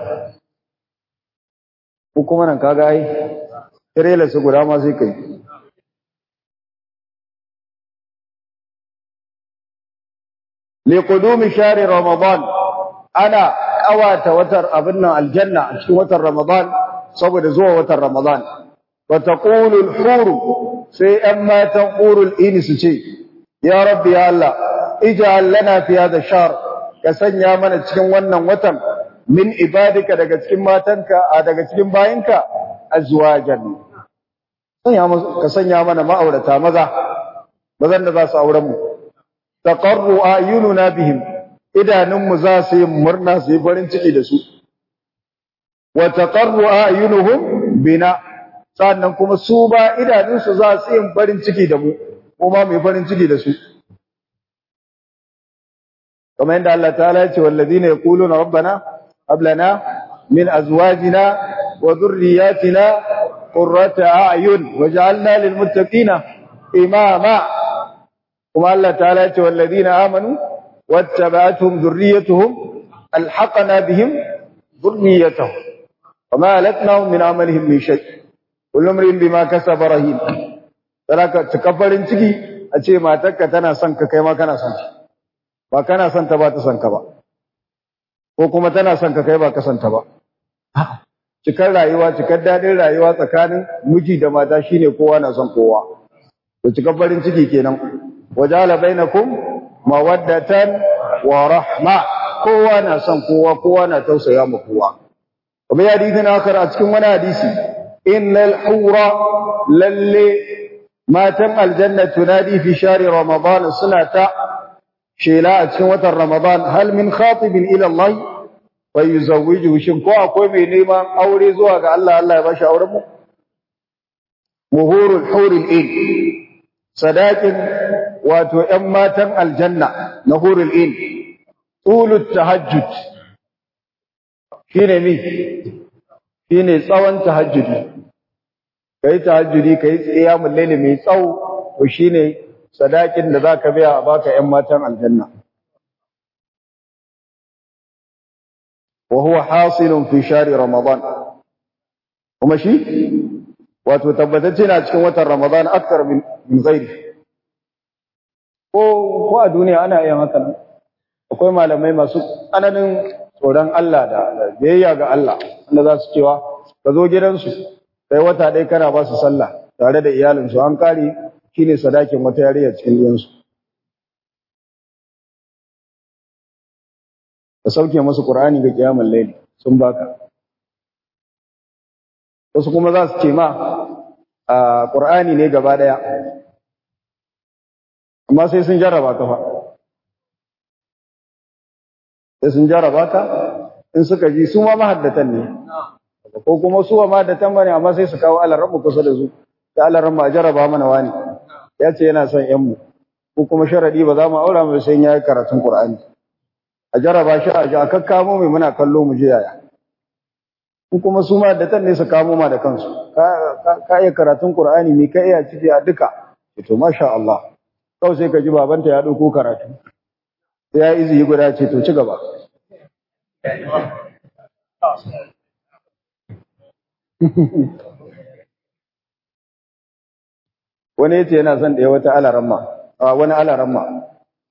ko kuma nan kaga ai tirela su guda ma sai kai li qudumi shahri ramadan ana kawata watar abin nan aljanna a cikin watan ramadan saboda zuwa watan ramadan wa taqulu al-hur sai ‘yan matan ƙurul ini su ce, Ya rabbi ya Allah, ija'al lana fi hada shar ka sanya mana cikin wannan watan min ibadika daga cikin matanka a daga cikin bayinka azwajan. Ka sanya mana ma'aurata maza, mazan da za su auren mu. Taqarru ayununa bihim, idanunmu za su yi murna su yi farin ciki da su. Wa taqarru ayunuhum bina sannan kuma su ba idanunsu za su yin farin ciki da mu kuma mai farin ciki da su kamar yadda Allah ta'ala ya ce wallazina yaquluna rabbana hab lana min azwajina wa dhurriyyatina qurrata a'yun waj'alna lil muttaqina imama kuma Allah ta'ala ya ce wallazina amanu wattaba'atuhum dhurriyyatuhum alhaqna bihim dhurriyyatahum وما ألتناهم من عملهم من شيء kullum rin bima kasaba rahim saraka farin ciki a ce matarka tana son ka kai ma kana son ta ba kana son ta ba ta son ka ba ko kuma tana son ka kai ba ka son ta ba cikar rayuwa cikar dadin rayuwa tsakanin miji da mata shine kowa na son kowa to cikar farin ciki kenan wajala bainakum mawaddatan wa rahma kowa na son kowa kowa na tausaya ma kowa kuma ya hadisi na a cikin wani hadisi innal hura lalle matan aljanna tunadi fi shari ramadan suna ta shela a cikin watan ramadan hal min khatibin ila Allah fa yuzawwijuhu shin ko akwai mai neman aure zuwa ga Allah Allah ya bashi auren mu muhurul huril in sadakin wato ƴan matan aljanna na hurul in tulut tahajjud shine mi shine tsawon tahajjudi kai tahajjudi kai qiyamul layli mai tsawo to shine sadakin da zaka biya a baka ƴan matan aljanna wa huwa hasilun fi shahri ramadan kuma shi wato tabbatacce na cikin watan ramadan akthar min min ghairi ko ko a duniya ana yin haka nan akwai malamai masu tsananin tsoron Allah da biyayya ga Allah wanda za su cewa ka zo gidansu kai wata ɗaya kana ba su sallah tare da iyalinsu an kare shine sadakin wata yariya cikin diyansu ka sauke musu qur'ani ga kiyamul layli sun baka wasu kuma za su ce ma a qur'ani ne gaba daya amma sai sun jarraba ka fa sai sun jarraba ka in suka ji su ma mahaddatan ne ko kuma su ma mahaddatan bane amma sai su kawo alarrabu kusa da su da alarrabu a jarraba mana wani ya ce yana son yan mu ko kuma sharadi ba za mu aura mu sai ya yi karatun qur'ani a jarraba shi a ji a kakkamo mai muna kallo mu je yaya in kuma su ma da ne su kamo ma da kansu ka iya karatun qur'ani me ka iya ciki a duka to masha Allah kawai sai ka ji babanta ya dauko karatu sai ya izi guda ce to ci gaba wani yace yana son da ya wata alaramma a wani alaramma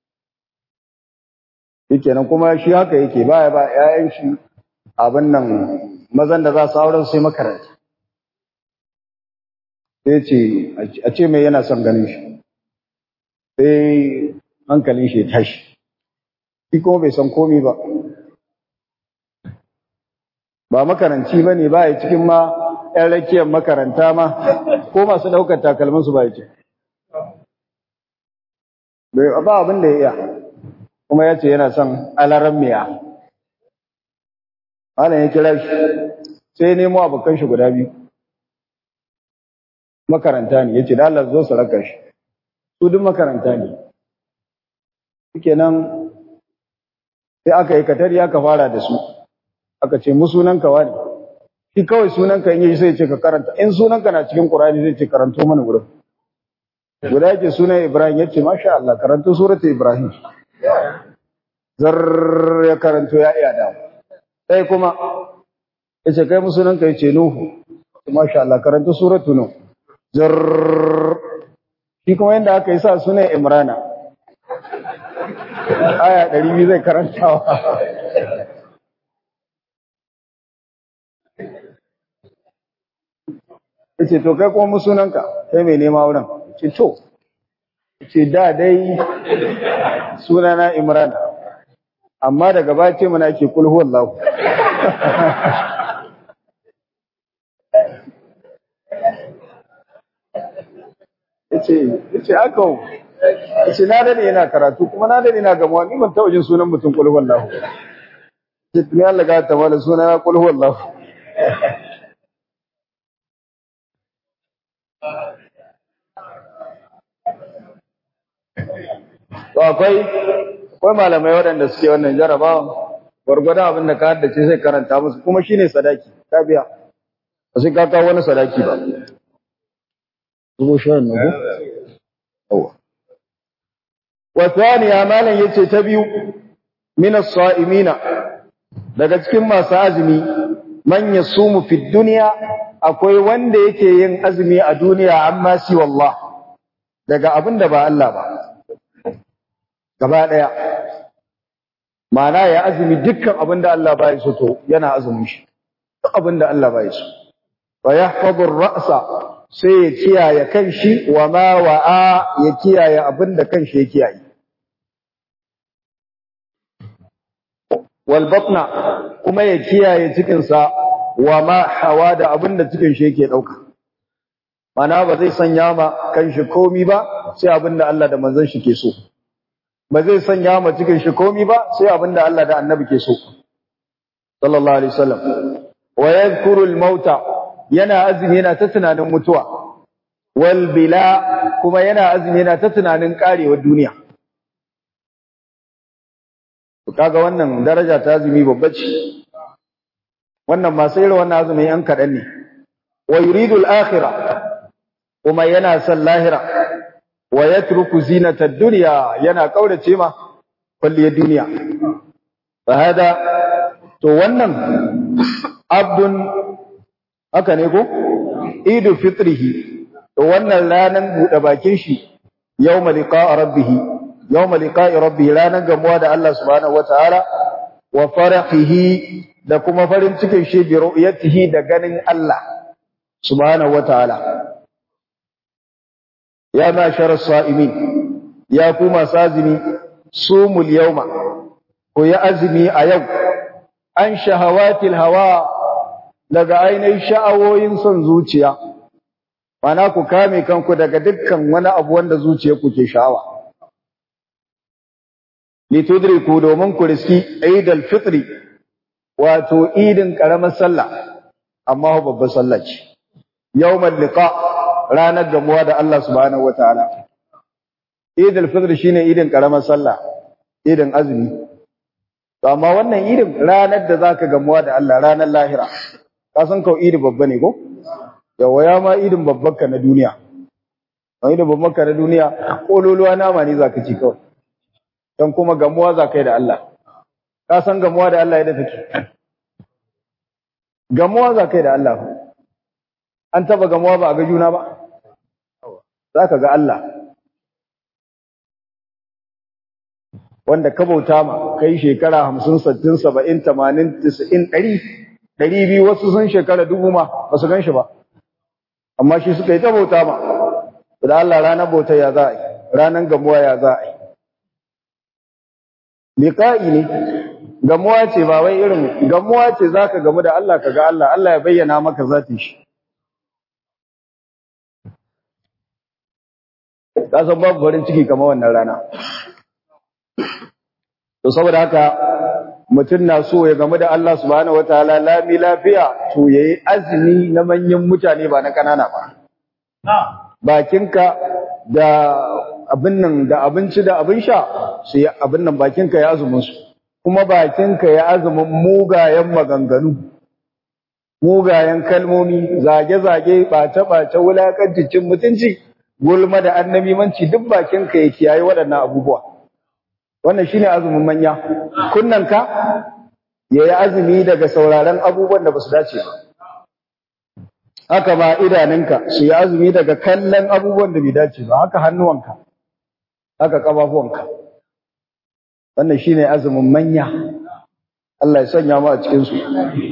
shikenan kuma shi haka yake baya ba ƴaƴan shi abin nan mazan da za su auren sai makaranta sai ce a ce mai yana son ganin shi sai hankalin shi ya tashi shi kuma bai san komi ba ba makaranci ba ne ba ya cikin ma ‘yan rakiyar makaranta ma ko masu ɗaukar takalminsu ba ya ce ba abin da ya iya kuma ya ce yana son alaran miya malam ya kira shi sai nemo abokan shi guda biyu makaranta ne ya ce da Allah zo su raka shi su duk makaranta ne suke nan sai aka yi katari aka fara da su aka ce mu sunanka wani shi kawai sunanka in yi sai ce ka karanta in sunanka na cikin Qur'ani zai ce karanto mana wurin guda yake sunan Ibrahim ya ce masha Allah karanto surata Ibrahim zar ya karanto ya iya da sai kuma ya ce kai mu sunanka ya ce Nuhu masha Allah karanto suratu Nuh zar shi kuma yanda aka yi sa sunan Imrana aya 200 zai karantawa ce to kai kuma sunanka kai mai nema wurin ce to ce da dai sunana imran amma daga ba ce mana ke kulhu wallahu yace yace aka yace na dade yana karatu kuma na dade yana gamawa ni ban taɓa jin sunan mutum kulhu wallahu ce tuni Allah ga ta wala suna kulhu wallahu To akwai akwai malamai waɗanda suke wannan jarabawa gwargwadon abin da ka haddace sai karanta musu kuma shine sadaki ka biya ba sai ka kawo wani sadaki ba. Zubo shirin na ko? Wa thaniya malam yace ta biyu min as-sa'imina daga cikin masu azumi man yasumu fi dunya akwai wanda yake yin azumi a duniya amma si wallah daga abin da ba Allah ba gaba ɗaya ma'ana ya azumi dukkan abin da Allah ba ya so to yana azumin shi duk abin da Allah ba ya so fa yahfazu ra'sa sai ya kiyaye kanshi wa ma wa'a ya kiyaye abin da kanshi ya kiyaye wal batna kuma ya kiyaye cikin sa wa ma hawa da abin da cikin shi yake dauka mana ba zai sanya ma kanshi komi ba sai abin da Allah da manzon shi ke so ba zai sanya ma cikin shi komi ba sai abin da Allah da annabi ke so sallallahu alaihi wasallam wa yadhkuru al-mauta yana azumi yana ta tunanin mutuwa wal bila kuma yana azumi yana ta tunanin karewar duniya kaga wannan daraja ta azumi babba ce wannan masu irin wannan azumi yan kaɗan ne wa yuridu al-akhirah kuma yana son lahira wa yatruku zinata dunya yana kaurace ma kulliyar duniya fa hada to wannan abdun haka ne ko idu fitrihi to wannan ranan bude bakin shi yawma liqa'a rabbih yawma liqa'i rabbih ranan gamuwa da Allah subhanahu wataala wa farahihi da kuma farin cikin shi bi ru'yatihi da ganin Allah subhanahu wataala ya mashar sa'imin ya ku masu azumi sumul yawma ku yi azumi a yau an shahawatil hawa daga ainihin sha'awoyin son zuciya mana ku kame kanku daga dukkan wani abu wanda zuciya ku ke sha'awa litudriku domin ku riski idal fitri wato idin karamar sallah amma babbar sallah ce yawmal liqa ranar gamuwa da Allah subhanahu wataala idal fitri shine idin karamar sallah idin azumi to amma wannan idin ranar da zaka gamuwa da Allah ranar lahira ka san kau idi babba ne ko yawa ya ma idin babban ka na duniya idin babban ka na duniya kololuwa nama ne zaka ci kawai dan kuma gamuwa za kai da Allah ka san gamuwa da Allah yadda take gamuwa za kai da Allah an taba gamuwa ba a ga juna ba za ka ga Allah wanda ka bauta ma kai shekara hamsin sattin saba'in tamanin tisa'in ɗari ɗari biyu wasu sun shekara dubu ma ba su gan shi ba amma shi suka yi ta bauta ma da Allah ranar bauta ya za a yi ranar gamuwa ya za a yi liqa'i ne gamuwa ce ba wai irin gamuwa ce zaka gamu da Allah kaga Allah Allah ya bayyana maka zatin shi ka san babu farin ciki kamar wannan rana to saboda haka mutum na so ya gamu da Allah subhanahu wataala lami lafiya to yayi azumi na manyan mutane ba na kanana ba bakinka da abin nan da abinci da abin sha su yi abin nan bakinka ya azumin su kuma bakinka ya azumin mugayen maganganu mugayen kalmomi zage-zage ɓace-ɓace wulakanci cin mutunci gulma da annabimanci duk bakinka ya kiyaye waɗannan abubuwa wannan shine azumin manya kunnanka ya yi azumi daga sauraron abubuwan da ba su dace ba haka ma idanunka su yi azumi daga kallon abubuwan da bai dace ba haka hannuwanka haka ƙafafuwanka wannan shine azumin manya Allah ya sanya mu a cikin su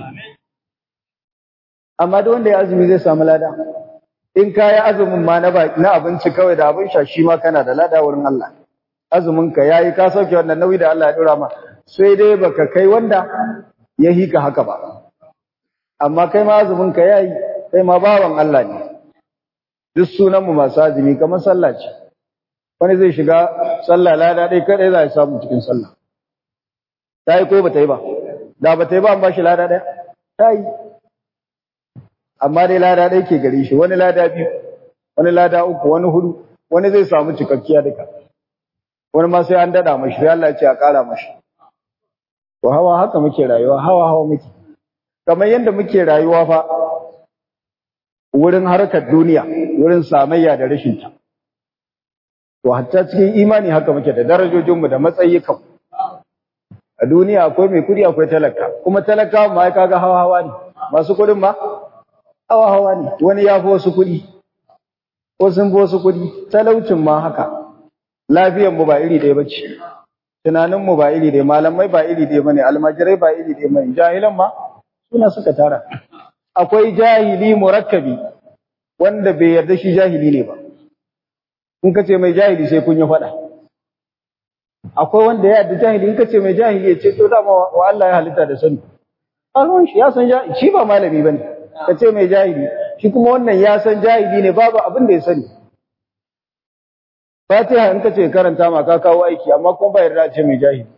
amma duk wanda ya azumi zai samu lada in ka yi azumin ma na na abinci kawai da abin sha shi ma kana da lada wurin Allah azumin ka yayi ka sauke wannan nauyi da Allah ya dora ma sai dai baka kai wanda ya hika haka ba amma kai ma azumin ka yayi kai ma bawan Allah ne duk sunan mu masu azumi kamar sallah ce wani zai shiga sallah lada dai kadai za ya samu cikin sallah ta yi ko ba ta yi ba da ba ta yi ba an ba shi lada ɗaya ta yi amma dai lada ɗaya ke gare shi wani lada biyu wani lada uku wani hudu wani zai samu cikakkiya duka wani ma sai an daɗa mashi sai Allah ya ce a ƙara mashi to hawa haka muke rayuwa hawa hawa muke kamar yadda muke rayuwa fa wurin harkar duniya wurin samayya da rashin ta To hatta cikin imani haka muke da darajojinmu da matsayikan. A duniya akwai mai kudi akwai talaka, kuma talaka ma ya kaga hawa hawa ne, masu kudin ma hawa hawa ne, wani ya fi wasu kudi, ko sun fi wasu kudi, talaucin ma haka. Lafiyan mu ba iri ɗaya ba ce, tunanin mu ba iri ɗaya, malamai ba iri ɗaya bane, almajirai ba iri ɗaya bane, jahilan ma suna suka tara. Akwai jahili murakkabi wanda bai yarda shi jahili ne ba. in ka ce mai jahili sai kun yi faɗa akwai wanda ya yadda jahili in ka ce mai jahili ya ce to dama wa Allah ya halitta da sani alwan shi ya san jahili shi ba malami bane ka ce mai jahili shi kuma wannan ya san jahili ne babu abin da ya sani Fatiha in ka ce karanta ma ka kawo aiki amma kuma ba yarda ce mai jahili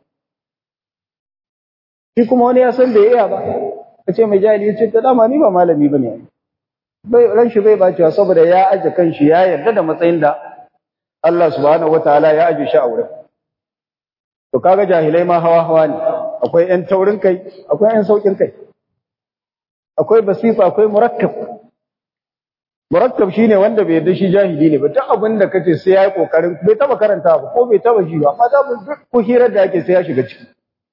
shi kuma wani ya san da iya ba ka ce mai jahili ya ce ta dama ni ba malami bane bai ran shi bai bacewa saboda ya aje kanshi ya yarda da matsayin da Allah subhanahu wataala ya aje shi a wurin to kaga jahilai ma hawa hawa ne akwai ƴan taurin kai akwai ƴan saukin kai akwai basifa akwai murakkab murakkab shine wanda bai yarda shi jahili ne ba duk abin da kace sai yayi kokarin bai taba karanta ba ko bai taba shi ba amma da duk ko hirar da ake sai ya shiga ciki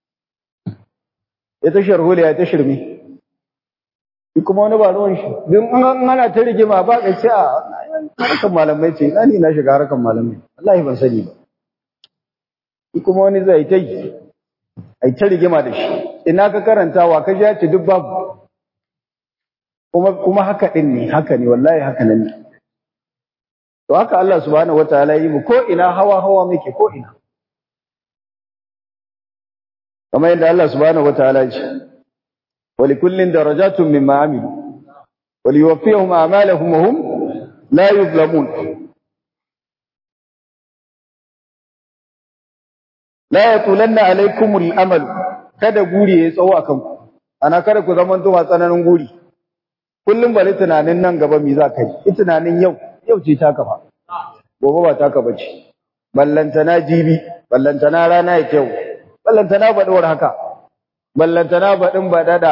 ya ta sharhole ya ta shirme shi kuma wani ba ruwan shi don an ana ta rigima ba ka ce a harkar malamai ce ina ni na shiga harkar malamai wallahi ban sani ba shi kuma wani zai ta yi ai ta rigima da shi ina ka karantawa ka ji ya ce duk babu kuma kuma haka din ne haka ne wallahi haka nan ne to haka Allah subhanahu wataala yi mu ko ina hawa hawa muke ko ina kamar yadda Allah subhanahu wataala ya ce ولكل درجات مما عملوا وليوفيهم أعمالهم وهم لا يظلمون لا يطولن عليكم الأمل kada guri ya tsawo a kanku ana kada ku zaman zuwa tsananin guri kullum bari tunanin nan gaba me za ka yi tunanin yau yau ce ta kafa gobe ba ta kafa ce ballantana jibi ballantana rana ya kyau ballantana baɗuwar haka ballantana baɗin baɗaɗa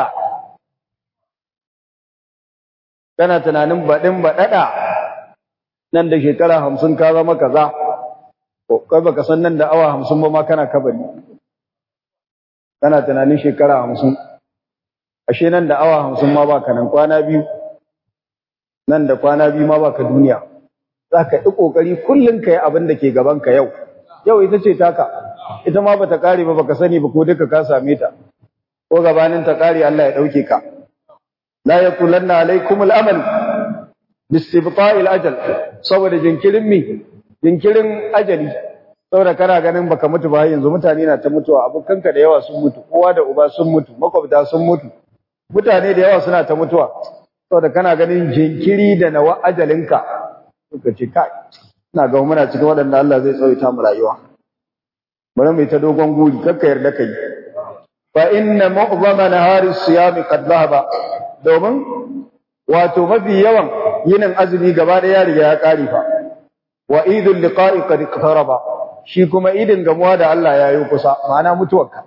kana tunanin baɗin baɗaɗa nan da shekara hamsin ka zama kaza kai baka san nan da awa hamsin ba ma kana kabari kana tunanin shekara hamsin ashe nan da awa hamsin ma baka nan kwana biyu nan da kwana biyu ma baka duniya za ka yi ƙoƙari kullum ka yi abin da ke gabanka yau yau ita ce taka ita ma bata kare ba baka sani ba ko duka ka same ta ko gabanin ta kare Allah ya dauke ka la yaqulanna alaikum al-amal bistibta'i al-ajal saboda jinkirin mi jinkirin ajali saboda kana ganin baka mutu ba yanzu mutane na ta mutuwa abokanka da yawa sun mutu kowa da uba sun mutu makwabta sun mutu mutane da yawa suna ta mutuwa saboda kana ganin jinkiri da nawa ajalinka suka ce kai ina ga muna cikin waɗanda Allah zai tsawaita mu rayuwa bari mu ta dogon guri kakka yarda kai fa inna mu'zama nahari siyami qad dhahaba domin wato mafi yawan yinin azumi gaba da ya riga ya kare fa wa idul liqa'i qad iqtaraba shi kuma idin gamuwa da Allah ya yi kusa ma'ana mutuwarka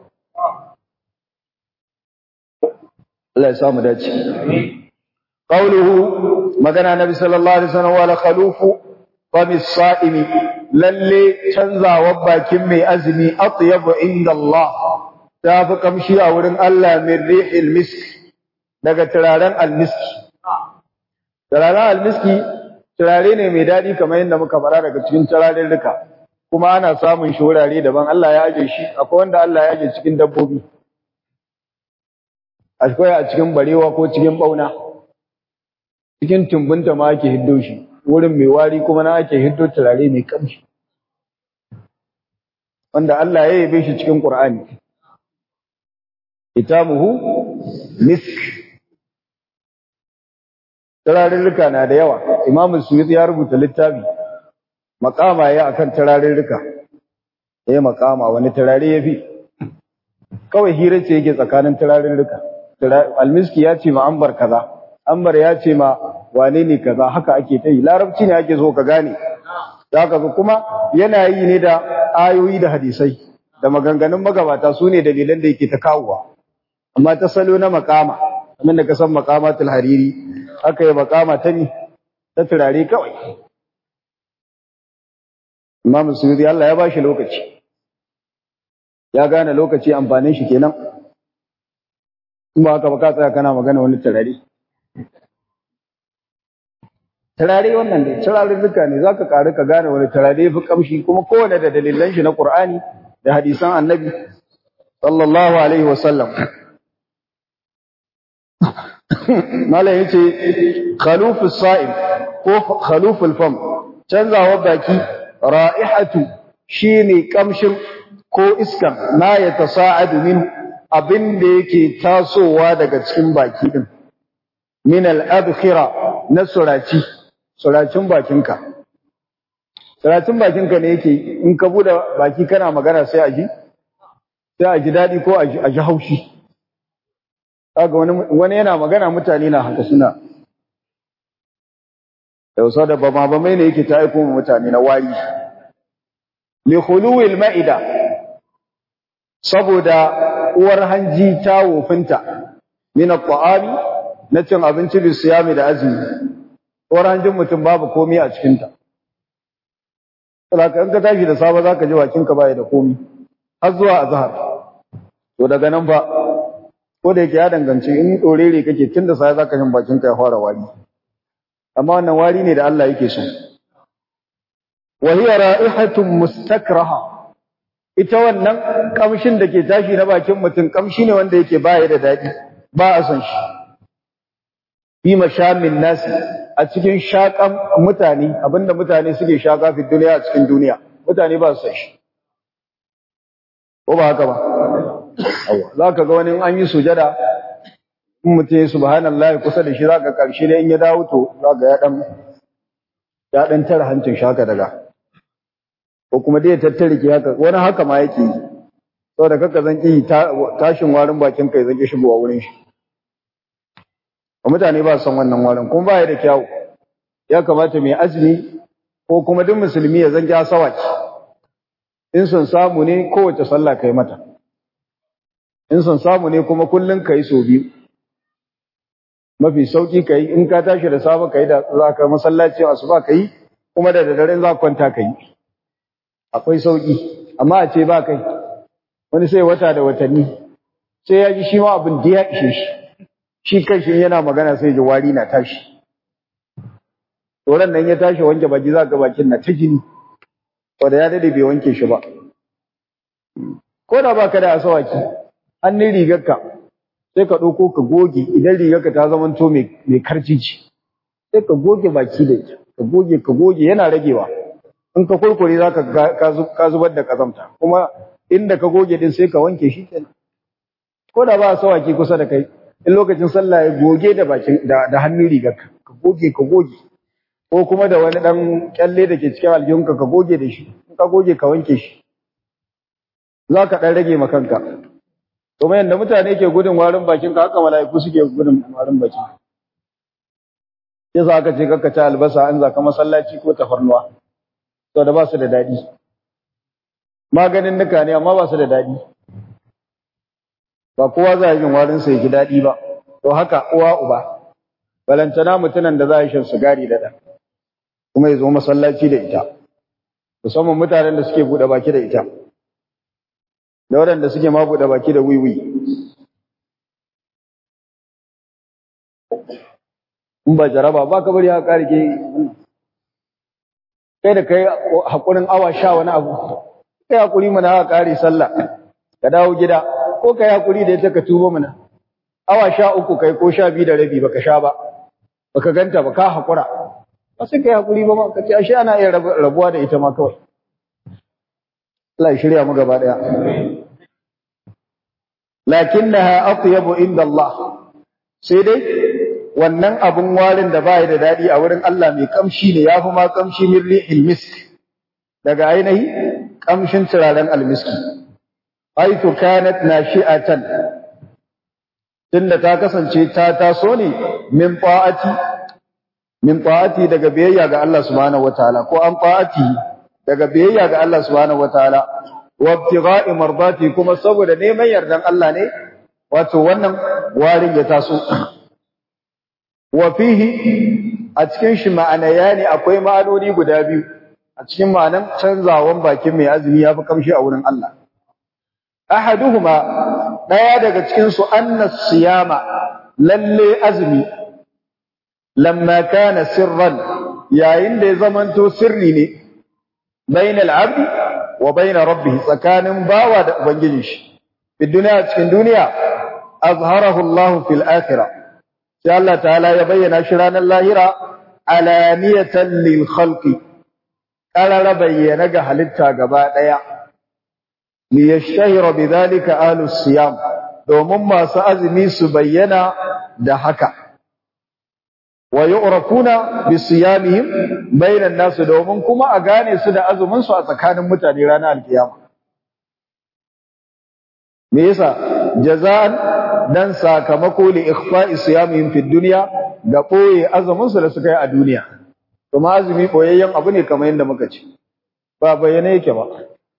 Allah ya samu dace qawluhu magana nabi sallallahu alaihi wasallam wala khalufu famis sa'imi lalle canzawar bakin mai azumi atyabu inda Allah ta fi kamshi a wurin Allah min rihil misk daga turaren almiski turaren almiski turare ne mai daɗi kamar yadda muka fara daga cikin turaren duka kuma ana samun shi wurare daban Allah ya aje shi akwai wanda Allah ya aje cikin dabbobi akwai a cikin barewa ko cikin bauna cikin tumbunta ma ake hiddo shi wurin mai wari kuma na ake hiddo turare mai kamshi wanda Allah ya yabe shi cikin Qur'ani kitamuhu misk turarurruka na da yawa Imam Suyuti ya rubuta littafi makama ya akan turarurruka eh makama wani turare yafi kawai hira ce yake tsakanin turarurruka almiski ya ce ma ambar kaza ambar ya ce ma wane ne kaza haka ake ta yi larabci ne ake so ka gane zaka ga kuma yana yi ne da ayoyi da hadisai da maganganun magabata su ne dalilan da yake ta kawowa amma ta salo na makama kamar da ka san makamatul hariri aka yi makama ta ni ta turare kawai Imam Suyuti Allah ya bashi lokaci ya gane lokaci amfanin shi kenan in ba haka ba ka tsaya kana magana wani turare turare wannan ne turare duka ne zaka karu ka gane wani turare fi kamshi kuma kowane da dalilan shi na Qur'ani da hadisan Annabi sallallahu alaihi wasallam Malam yace khalufus sa'im ko khaluful fam canzawa baki ra'ihatu shine kamshin ko iskan ma ya tasa'adu min abin da yake tasowa daga cikin baki din min al-abkhira na suraci suracin bakinka suracin bakinka ne yake in ka bude baki kana magana sai a ji sai a ji dadi ko a ji haushi kaga wani wani yana magana mutane na haka suna yausa da bama bamai ne yake ta aiko mutane na wari li khuluwil ma'ida saboda uwar hanji ta wofinta min at-ta'ami na cin abinci bi siyami da azumi uwar hanjin mutum babu komai a cikin ta saboda in ka tashi da safe zaka ji bakin ka bai da komai har zuwa azhar to daga nan ba ko da yake ya danganci in dorere kake tun da sai zaka jin bakin ka ya fara wari amma wannan wari ne da Allah yake so wa hiya ra'ihatun mustakraha ita wannan kamshin da ke tashi na bakin mutum kamshi ne wanda yake baya da daɗi ba a son shi fi mashamin nasi a cikin shakan mutane abinda mutane suke shaka fi duniya a cikin duniya mutane ba su san shi ko ba haka ba za ka ga wani an yi sujada in mutum ya subhanallah kusa da shi za ka karshe da in ya dawo to za ka ya dan ya dan tara hancin shaka daga ko kuma dai ya tattare ki haka wani haka ma yake yi saboda kaka zan ki tashin warin bakin kai zan ki shigowa wurin shi mutane ba son wannan warin kuma ba ya da kyawu ya kamata mai azumi ko kuma duk musulmi ya zan ja sawaki in son samu ne kowace sallah kai mata in son samu ne kuma kullun kai so biyu mafi sauki kai in ka tashi da safe kai da za ka masallaci asuba kai kuma da daddare za ka kwanta kai akwai sauki amma a ce ba kai wani sai wata da watanni sai ya ji shi ma abin da ya ishe shi shi kanshi yana magana sai ji wari na tashi Tsoron nan ya tashi wanke baki za ka bakin na ta jini wanda ya dade bai wanke shi ba ko da baka da asawaki hannun rigarka sai ka ɗauko ka goge idan rigarka ta zama to mai karcici sai ka goge baki da ita ka goge ka goge yana ragewa in ka kurkure za ka zubar da kazamta kuma inda ka goge din sai ka wanke shi kenan ko da ba asawaki kusa da kai in lokacin sallah ya goge da bakin da hannun rigarka ka goge ka goge ko kuma da wani dan kyalle da ke cikin aljihunka ka goge da shi in ka goge ka wanke shi za ka dan rage ma kanka kuma yanda mutane ke gudun warin bakin ka haka mala'iku suke gudun warin bakin yasa aka ce kakka ci albasa an zaka masallaci ko tafarnuwa to da ba su da daɗi maganin nuka ne amma ba su da daɗi ba kowa za a yi warin sa ya ji daɗi ba to haka uwa uba balantana mutunan da za a yi shan sigari da ɗan kuma ya zo masallaci da ita musamman mutanen da suke buɗe baki da ita da waɗanda suke ma buɗe baki da wiwi in ba jaraba ba ka bari haka ƙarike kai da kai haƙurin awa sha wani abu kai haƙuri mana haka ƙari sallah ka dawo gida ko kai haƙuri da ita ka tuba mana awa sha uku kai ko sha biyu da rabi baka sha ba baka ganta ba ka haƙura ba sai kai haƙuri ba ma ka ce ashe ana iya rabuwa da ita ma kawai Allah ya shirya mu gaba daya lakinnaha atyabu inda Allah sai dai wannan abun warin da bai da dadi a wurin Allah mai kamshi ne yafi ma kamshi min rihil misk daga ainihi kamshin turaren almiski aitu kanat nashi'atan tunda ta kasance ta taso ne min fa'ati min fa'ati daga biyayya ga Allah subhanahu wataala ko an fa'ati daga biyayya ga Allah subhanahu wataala wa ibtigha'i mardati kuma saboda neman yardan Allah ne wato wannan warin ya taso wa fihi a cikin shi ma'anaya ne akwai ma'anoni guda biyu a cikin ma'anan canzawan bakin mai azumi yafi kamshi a wurin Allah ahaduhuma daya daga cikin su anna siyama lalle azumi lamma kana sirran yayin da ya zamanto sirri ne bainal abdi wa baina rabbih tsakanin bawa da ubangiji shi fi duniya cikin duniya azharahu Allah fil akhirah sai Allah ta'ala ya bayyana shi ranar lahira alaniyatan lil khalqi qarara bayyana ga halitta gaba daya li yashhira bidhalika ahlus siyam domin masu azumi su bayyana da haka wa yu'rafuna bi siyamihim bainan nas domin kuma a gane su da azumin su a tsakanin mutane ranar alkiyama me yasa jaza'an dan sakamako li ikhfa'i siyamihim fi dunya ga boye azumin su da suka yi a duniya kuma azumi boyayyen abu ne kamar yadda muka ce ba bayyane yake ba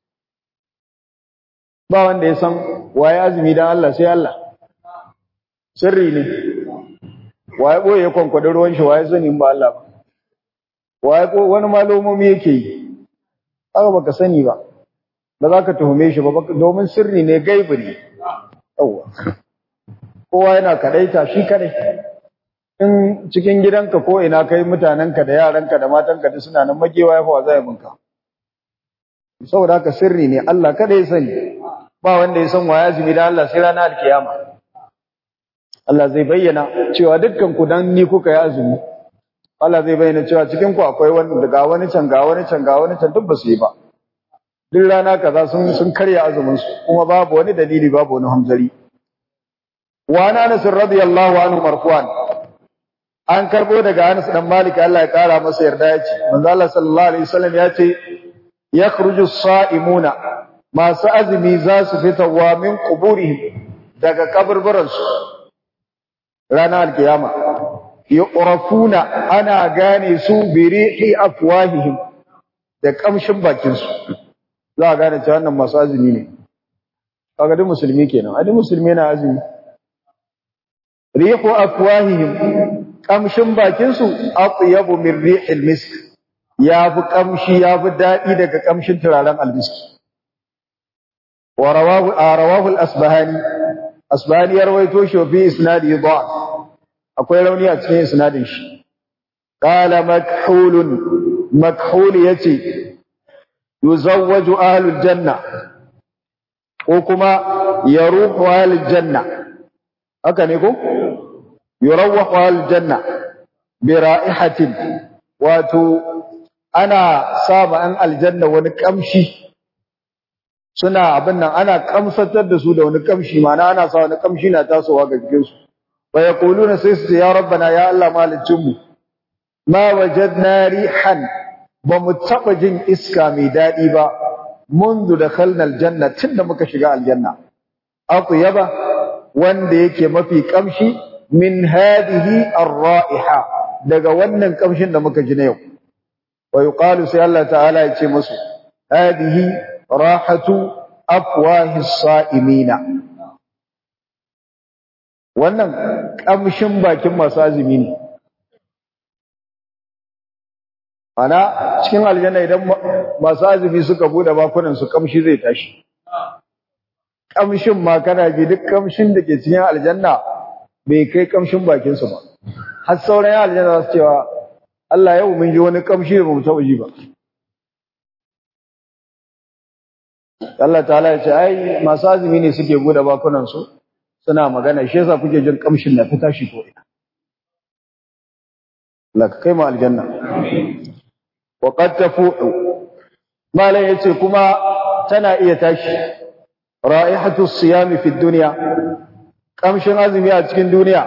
ba wanda ya san waye azumi dan Allah sai Allah sirri ne waye boye kwankwadin ruwan shi waye sani ba Allah ba waye ko wani malomomi yake yi haka baka sani ba ba za ka tuhume shi ba domin sirri ne gaibi ne yawa kowa yana kadaita shi kadai in cikin gidanka ko ina kai mutanenka da yaranka da matanka duk suna nan magewa ya fa zai bunka saboda haka sirri ne Allah kada ya sani ba wanda ya san wa azumi da Allah sai ranar alkiyama Allah zai bayyana cewa dukkan ku dan ni kuka yi azumi Allah zai bayyana cewa cikin ku akwai wani daga wani can ga wani can ga wani can duk ba su yi ba duk rana kaza sun sun karya azumin su kuma babu wani dalili babu wani hamzari wa Anas radiyallahu anhu marfu'an an karbo daga Anas dan Malik Allah ya kara masa yarda ya ce manzo Allah sallallahu alaihi wasallam ya ce yakhruju as-sa'imuna masu azumi za su fitawa min quburihim daga kaburburan su ranar alkiyama yu'rafuna ana gane su bi rihi afwahihim da kamshin bakin su za a gane cewa wannan masu azumi ne kaga duk musulmi kenan a duk musulmi na azumi rihu afwahihim kamshin bakin su atyabu min rihil misk yafi kamshi yafi dadi daga kamshin turaren almiski wa rawahu rawahu al-asbahani asbahani ya rawaito shi fi isnadi da'af akwai rauni a cikin isnadin shi qala makhulun makhul yace yuzawwaju ahlul janna ko kuma yaruhu ahlul janna haka ne ko yurawwahu ahlul janna bi ra'ihatin wato ana saba an aljanna wani kamshi suna abin nan ana kamsatar da su da wani kamshi mana ana sa wani kamshi na tasowa ga jikin su wa yaquluna sai su ya rabbana ya Allah malicin mu ma wajadna rihan ba mu taba jin iska mai dadi ba منذ دخلنا الجنة tunda muka shiga aljanna atyaba wanda yake mafi kamshi min hadhihi ar-ra'iha daga wannan kamshin da muka ji na yau wa yuqalu sai Allah ta'ala ya ce musu hadhihi rahatu afwahi as-sa'imina wannan kamshin bakin masu azumi ne ana cikin aljanna idan masu azumi suka bude bakunan su kamshi zai tashi kamshin ma kana ji duk kamshin da ke cikin aljanna bai kai kamshin bakin su ba har sauran aljanna za su cewa Allah yau mun ji wani kamshi da bamu taɓa ji ba Allah ta'ala ya ce ai masu azumi ne suke bude bakunan su suna magana shi yasa kuke jin kamshin na ta tashi ko ina Allah ka kai mu aljanna wa qad tafu'u malan yace kuma tana iya tashi ra'ihatu siyami fi dunya kamshin azumi a cikin duniya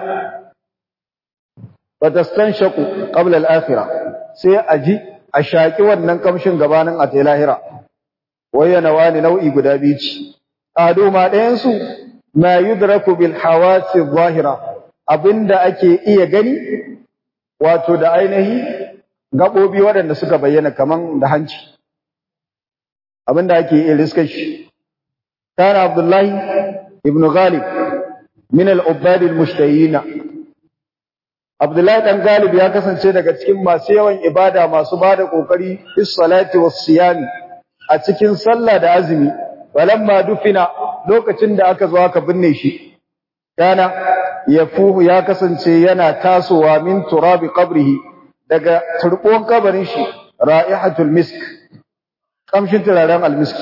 wa tastanshaqu qabla al-akhirah sai aji a shaki wannan kamshin gabanin a tayi lahira wayana wani nau'i guda biyu ce ado ma ɗayan su ma yudraku bil hawasi zahira abinda ake iya gani wato da ainihi gabobi waɗanda suka bayyana kaman da hanci abinda ake iya riskar shi kana abdullahi ibn ghalib min al-ubbad al-mushtahina abdullahi dan galib ya kasance daga cikin masu yawan ibada masu bada kokari bis salati was siyami a cikin sallah da azumi walamma dufina lokacin da aka zo aka binne shi kana yafuhu ya kasance yana tasowa min turabi qabrihi daga turbon kabarin shi ra'ihatul misk kamshin turaren almisk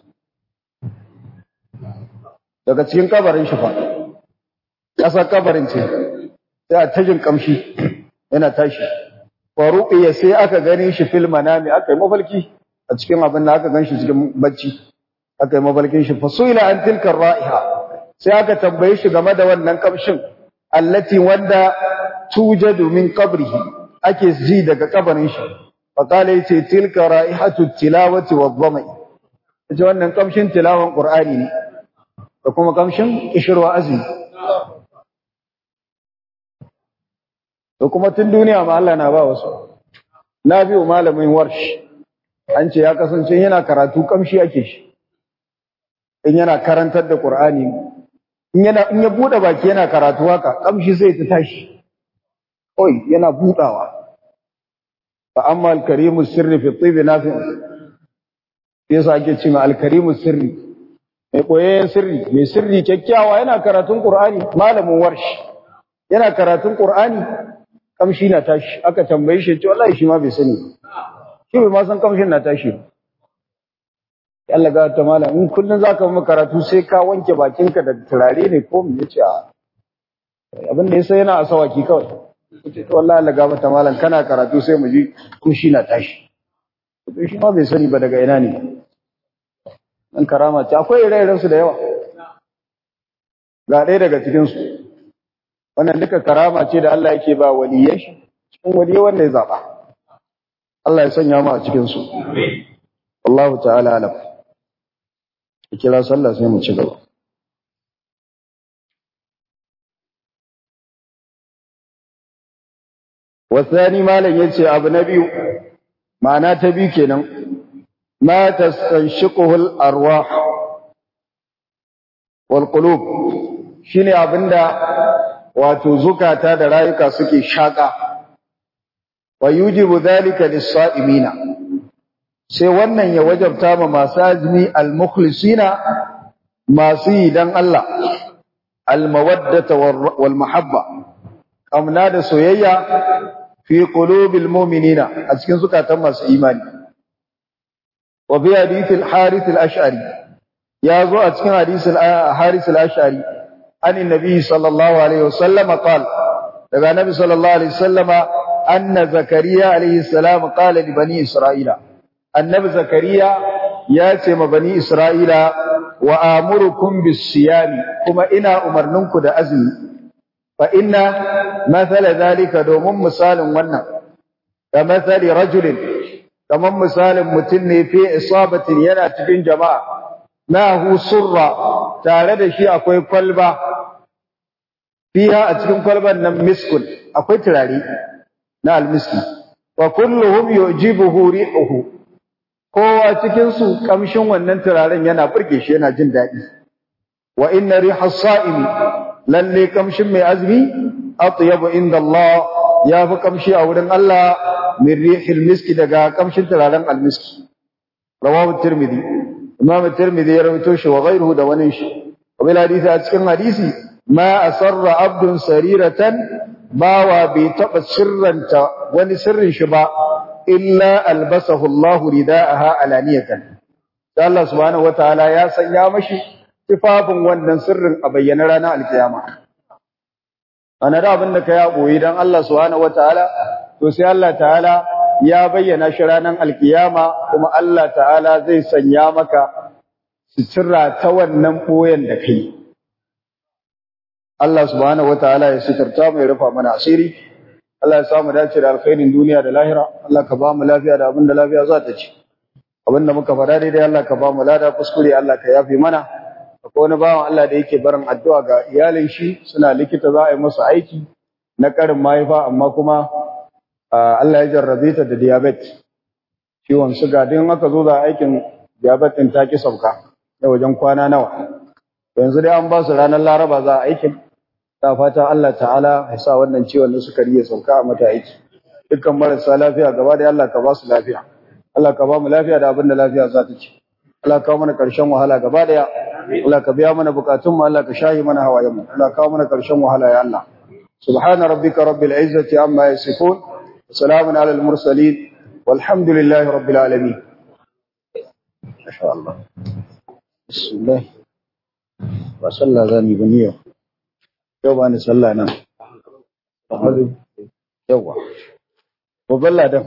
daga cikin kabarin shi fa kasar kabarin ce sai a tajin kamshi yana tashi wa ruqiya sai aka gani shi fil manami aka yi mafalki a cikin abin da aka ganshi cikin bacci aka yi mafalkin shi fasuila an tilka ra'iha sai aka tambaye shi game da wannan kamshin allati wanda tujadu min qabrihi ake ji daga kabarin shi fa kale yace tilka ra'ihatu tilawati wadh-dhami yace wannan kamshin tilawan qur'ani ne da kuma kamshin kishirwa azumi to kuma tun duniya ma Allah na ba wasu na biyo malamin warsh an ce ya kasance yana karatu kamshi ake shi in yana karantar da qur'ani in yana in ya bude baki yana karatu haka kamshi sai ta tashi oi yana budawa fa amma al-karimu sirri fi tibi nafi yasa ake cewa al-karimu sirri mai koyayyen sirri mai sirri kyakkyawa yana karatun qur'ani malamin warsh yana karatun qur'ani kamshi na tashi aka tambaye shi ce wallahi shi ma bai sani shi bai ma san kamshin na tashi Allah ga ta malam in kullun zaka mu karatu sai ka wanke bakinka da turare ne ko me yace a abin da yasa yana asawaki kawai yace to wallahi Allah ga ta malam kana karatu sai mu ji kushi na tashi to shi ma bai sani ba daga ina ne an karama ce akwai ire-iren su da yawa ga ɗaya daga cikin su wannan duka karama ce da Allah yake ba waliyan shi cikin waliyai wanda ya zaba Allah ya sanya mu a cikin su Allah ta'ala alam kira sallah sai mu ci gaba wasani malam yace abu na biyu ma'ana ta biyu kenan ma tastanshiquhul arwah wal qulub shine abinda wato zukata da rayuka suke shaka wa yujibu dhalika lis-sa'imina sai wannan ya wajabta ma masu azumi al-mukhlisina masu yi dan Allah al-mawaddata wal mahabba kamna da soyayya fi qulubil mu'minina a cikin zukatan masu imani wa bi hadith al-harith al-ash'ari ya zo a cikin hadith al-harith al-ash'ari an annabi sallallahu alaihi wasallam qala daga nabi sallallahu alaihi wasallama anna zakariya alaihi salam qala li bani isra'ila annabi zakariya ya ce ma bani isra'ila wa amurukum bis-siyami kuma ina umarninku da azumi fa inna mathala zalika domin misalin wannan ka mathali rajulin kaman misalin mutum ne fi isabatin yana cikin jama'a nahu surra tare da shi akwai kwalba fiha a cikin kwalban nan miskun akwai turare na almiski wa kulluhum yujibuhu ri'uhu kowa cikin su kamshin wannan turaren yana burge shi yana jin daɗi wa inna riha sa'imi lalle kamshin mai azumi atyabu inda Allah ya fi kamshi a wurin Allah min rihil miski daga kamshin turaren almiski rawahu tirmidhi imam tirmidhi ya rawaito shi wa ghayruhu da wani shi wa bil hadisi a cikin hadisi ma asarra abdun sariratan bawa bai taba sirranta wani sirrin shi ba illa albasahu Allah ridaaha alaniyatan Allah subhanahu wataala ya sanya mashi tifafin wannan sirrin a bayyana ranar alkiyama ana da abin da ka ya boye dan Allah subhanahu wataala to sai Allah ta'ala ya bayyana shi ranar alkiyama kuma Allah ta'ala zai sanya maka sutura ta wannan boyen da kai Allah subhanahu wataala ya sitarta mu ya rufa mana asiri Allah ya samu dace da alkhairin duniya da lahira Allah ka ba mu lafiya da abin da lafiya za ta ci abin da muka faɗa daidai Allah ka ba mu lada kuskure Allah ka yafe mana akwai wani bawan Allah da yake barin addu'a ga iyalin shi suna likita za a yi masa aiki na karin mahaifa amma kuma Allah ya jarrabe ta da diabetes ciwon suga din aka zo da aikin diabetes din ta ki sauka da wajen kwana nawa yanzu dai an ba su ranar laraba za a aikin ta fata Allah ta'ala ya sa wannan ciwon na sukari ya sauka a mata aiki dukkan marasa lafiya gaba da Allah ka ba su lafiya Allah ka ba mu lafiya da abin da lafiya za ta ci Allah ka mana karshen wahala gaba daya Allah ka biya mana bukatun mu Allah ka shahi mana hawayen mu Allah ka mana karshen wahala ya Allah subhana rabbika rabbil izzati amma yasifun wa salamun alal mursalin walhamdulillahi rabbil alamin masha Allah bismillah ba sallah zani bane yau yau ba ni sallah nan yawa babban ladan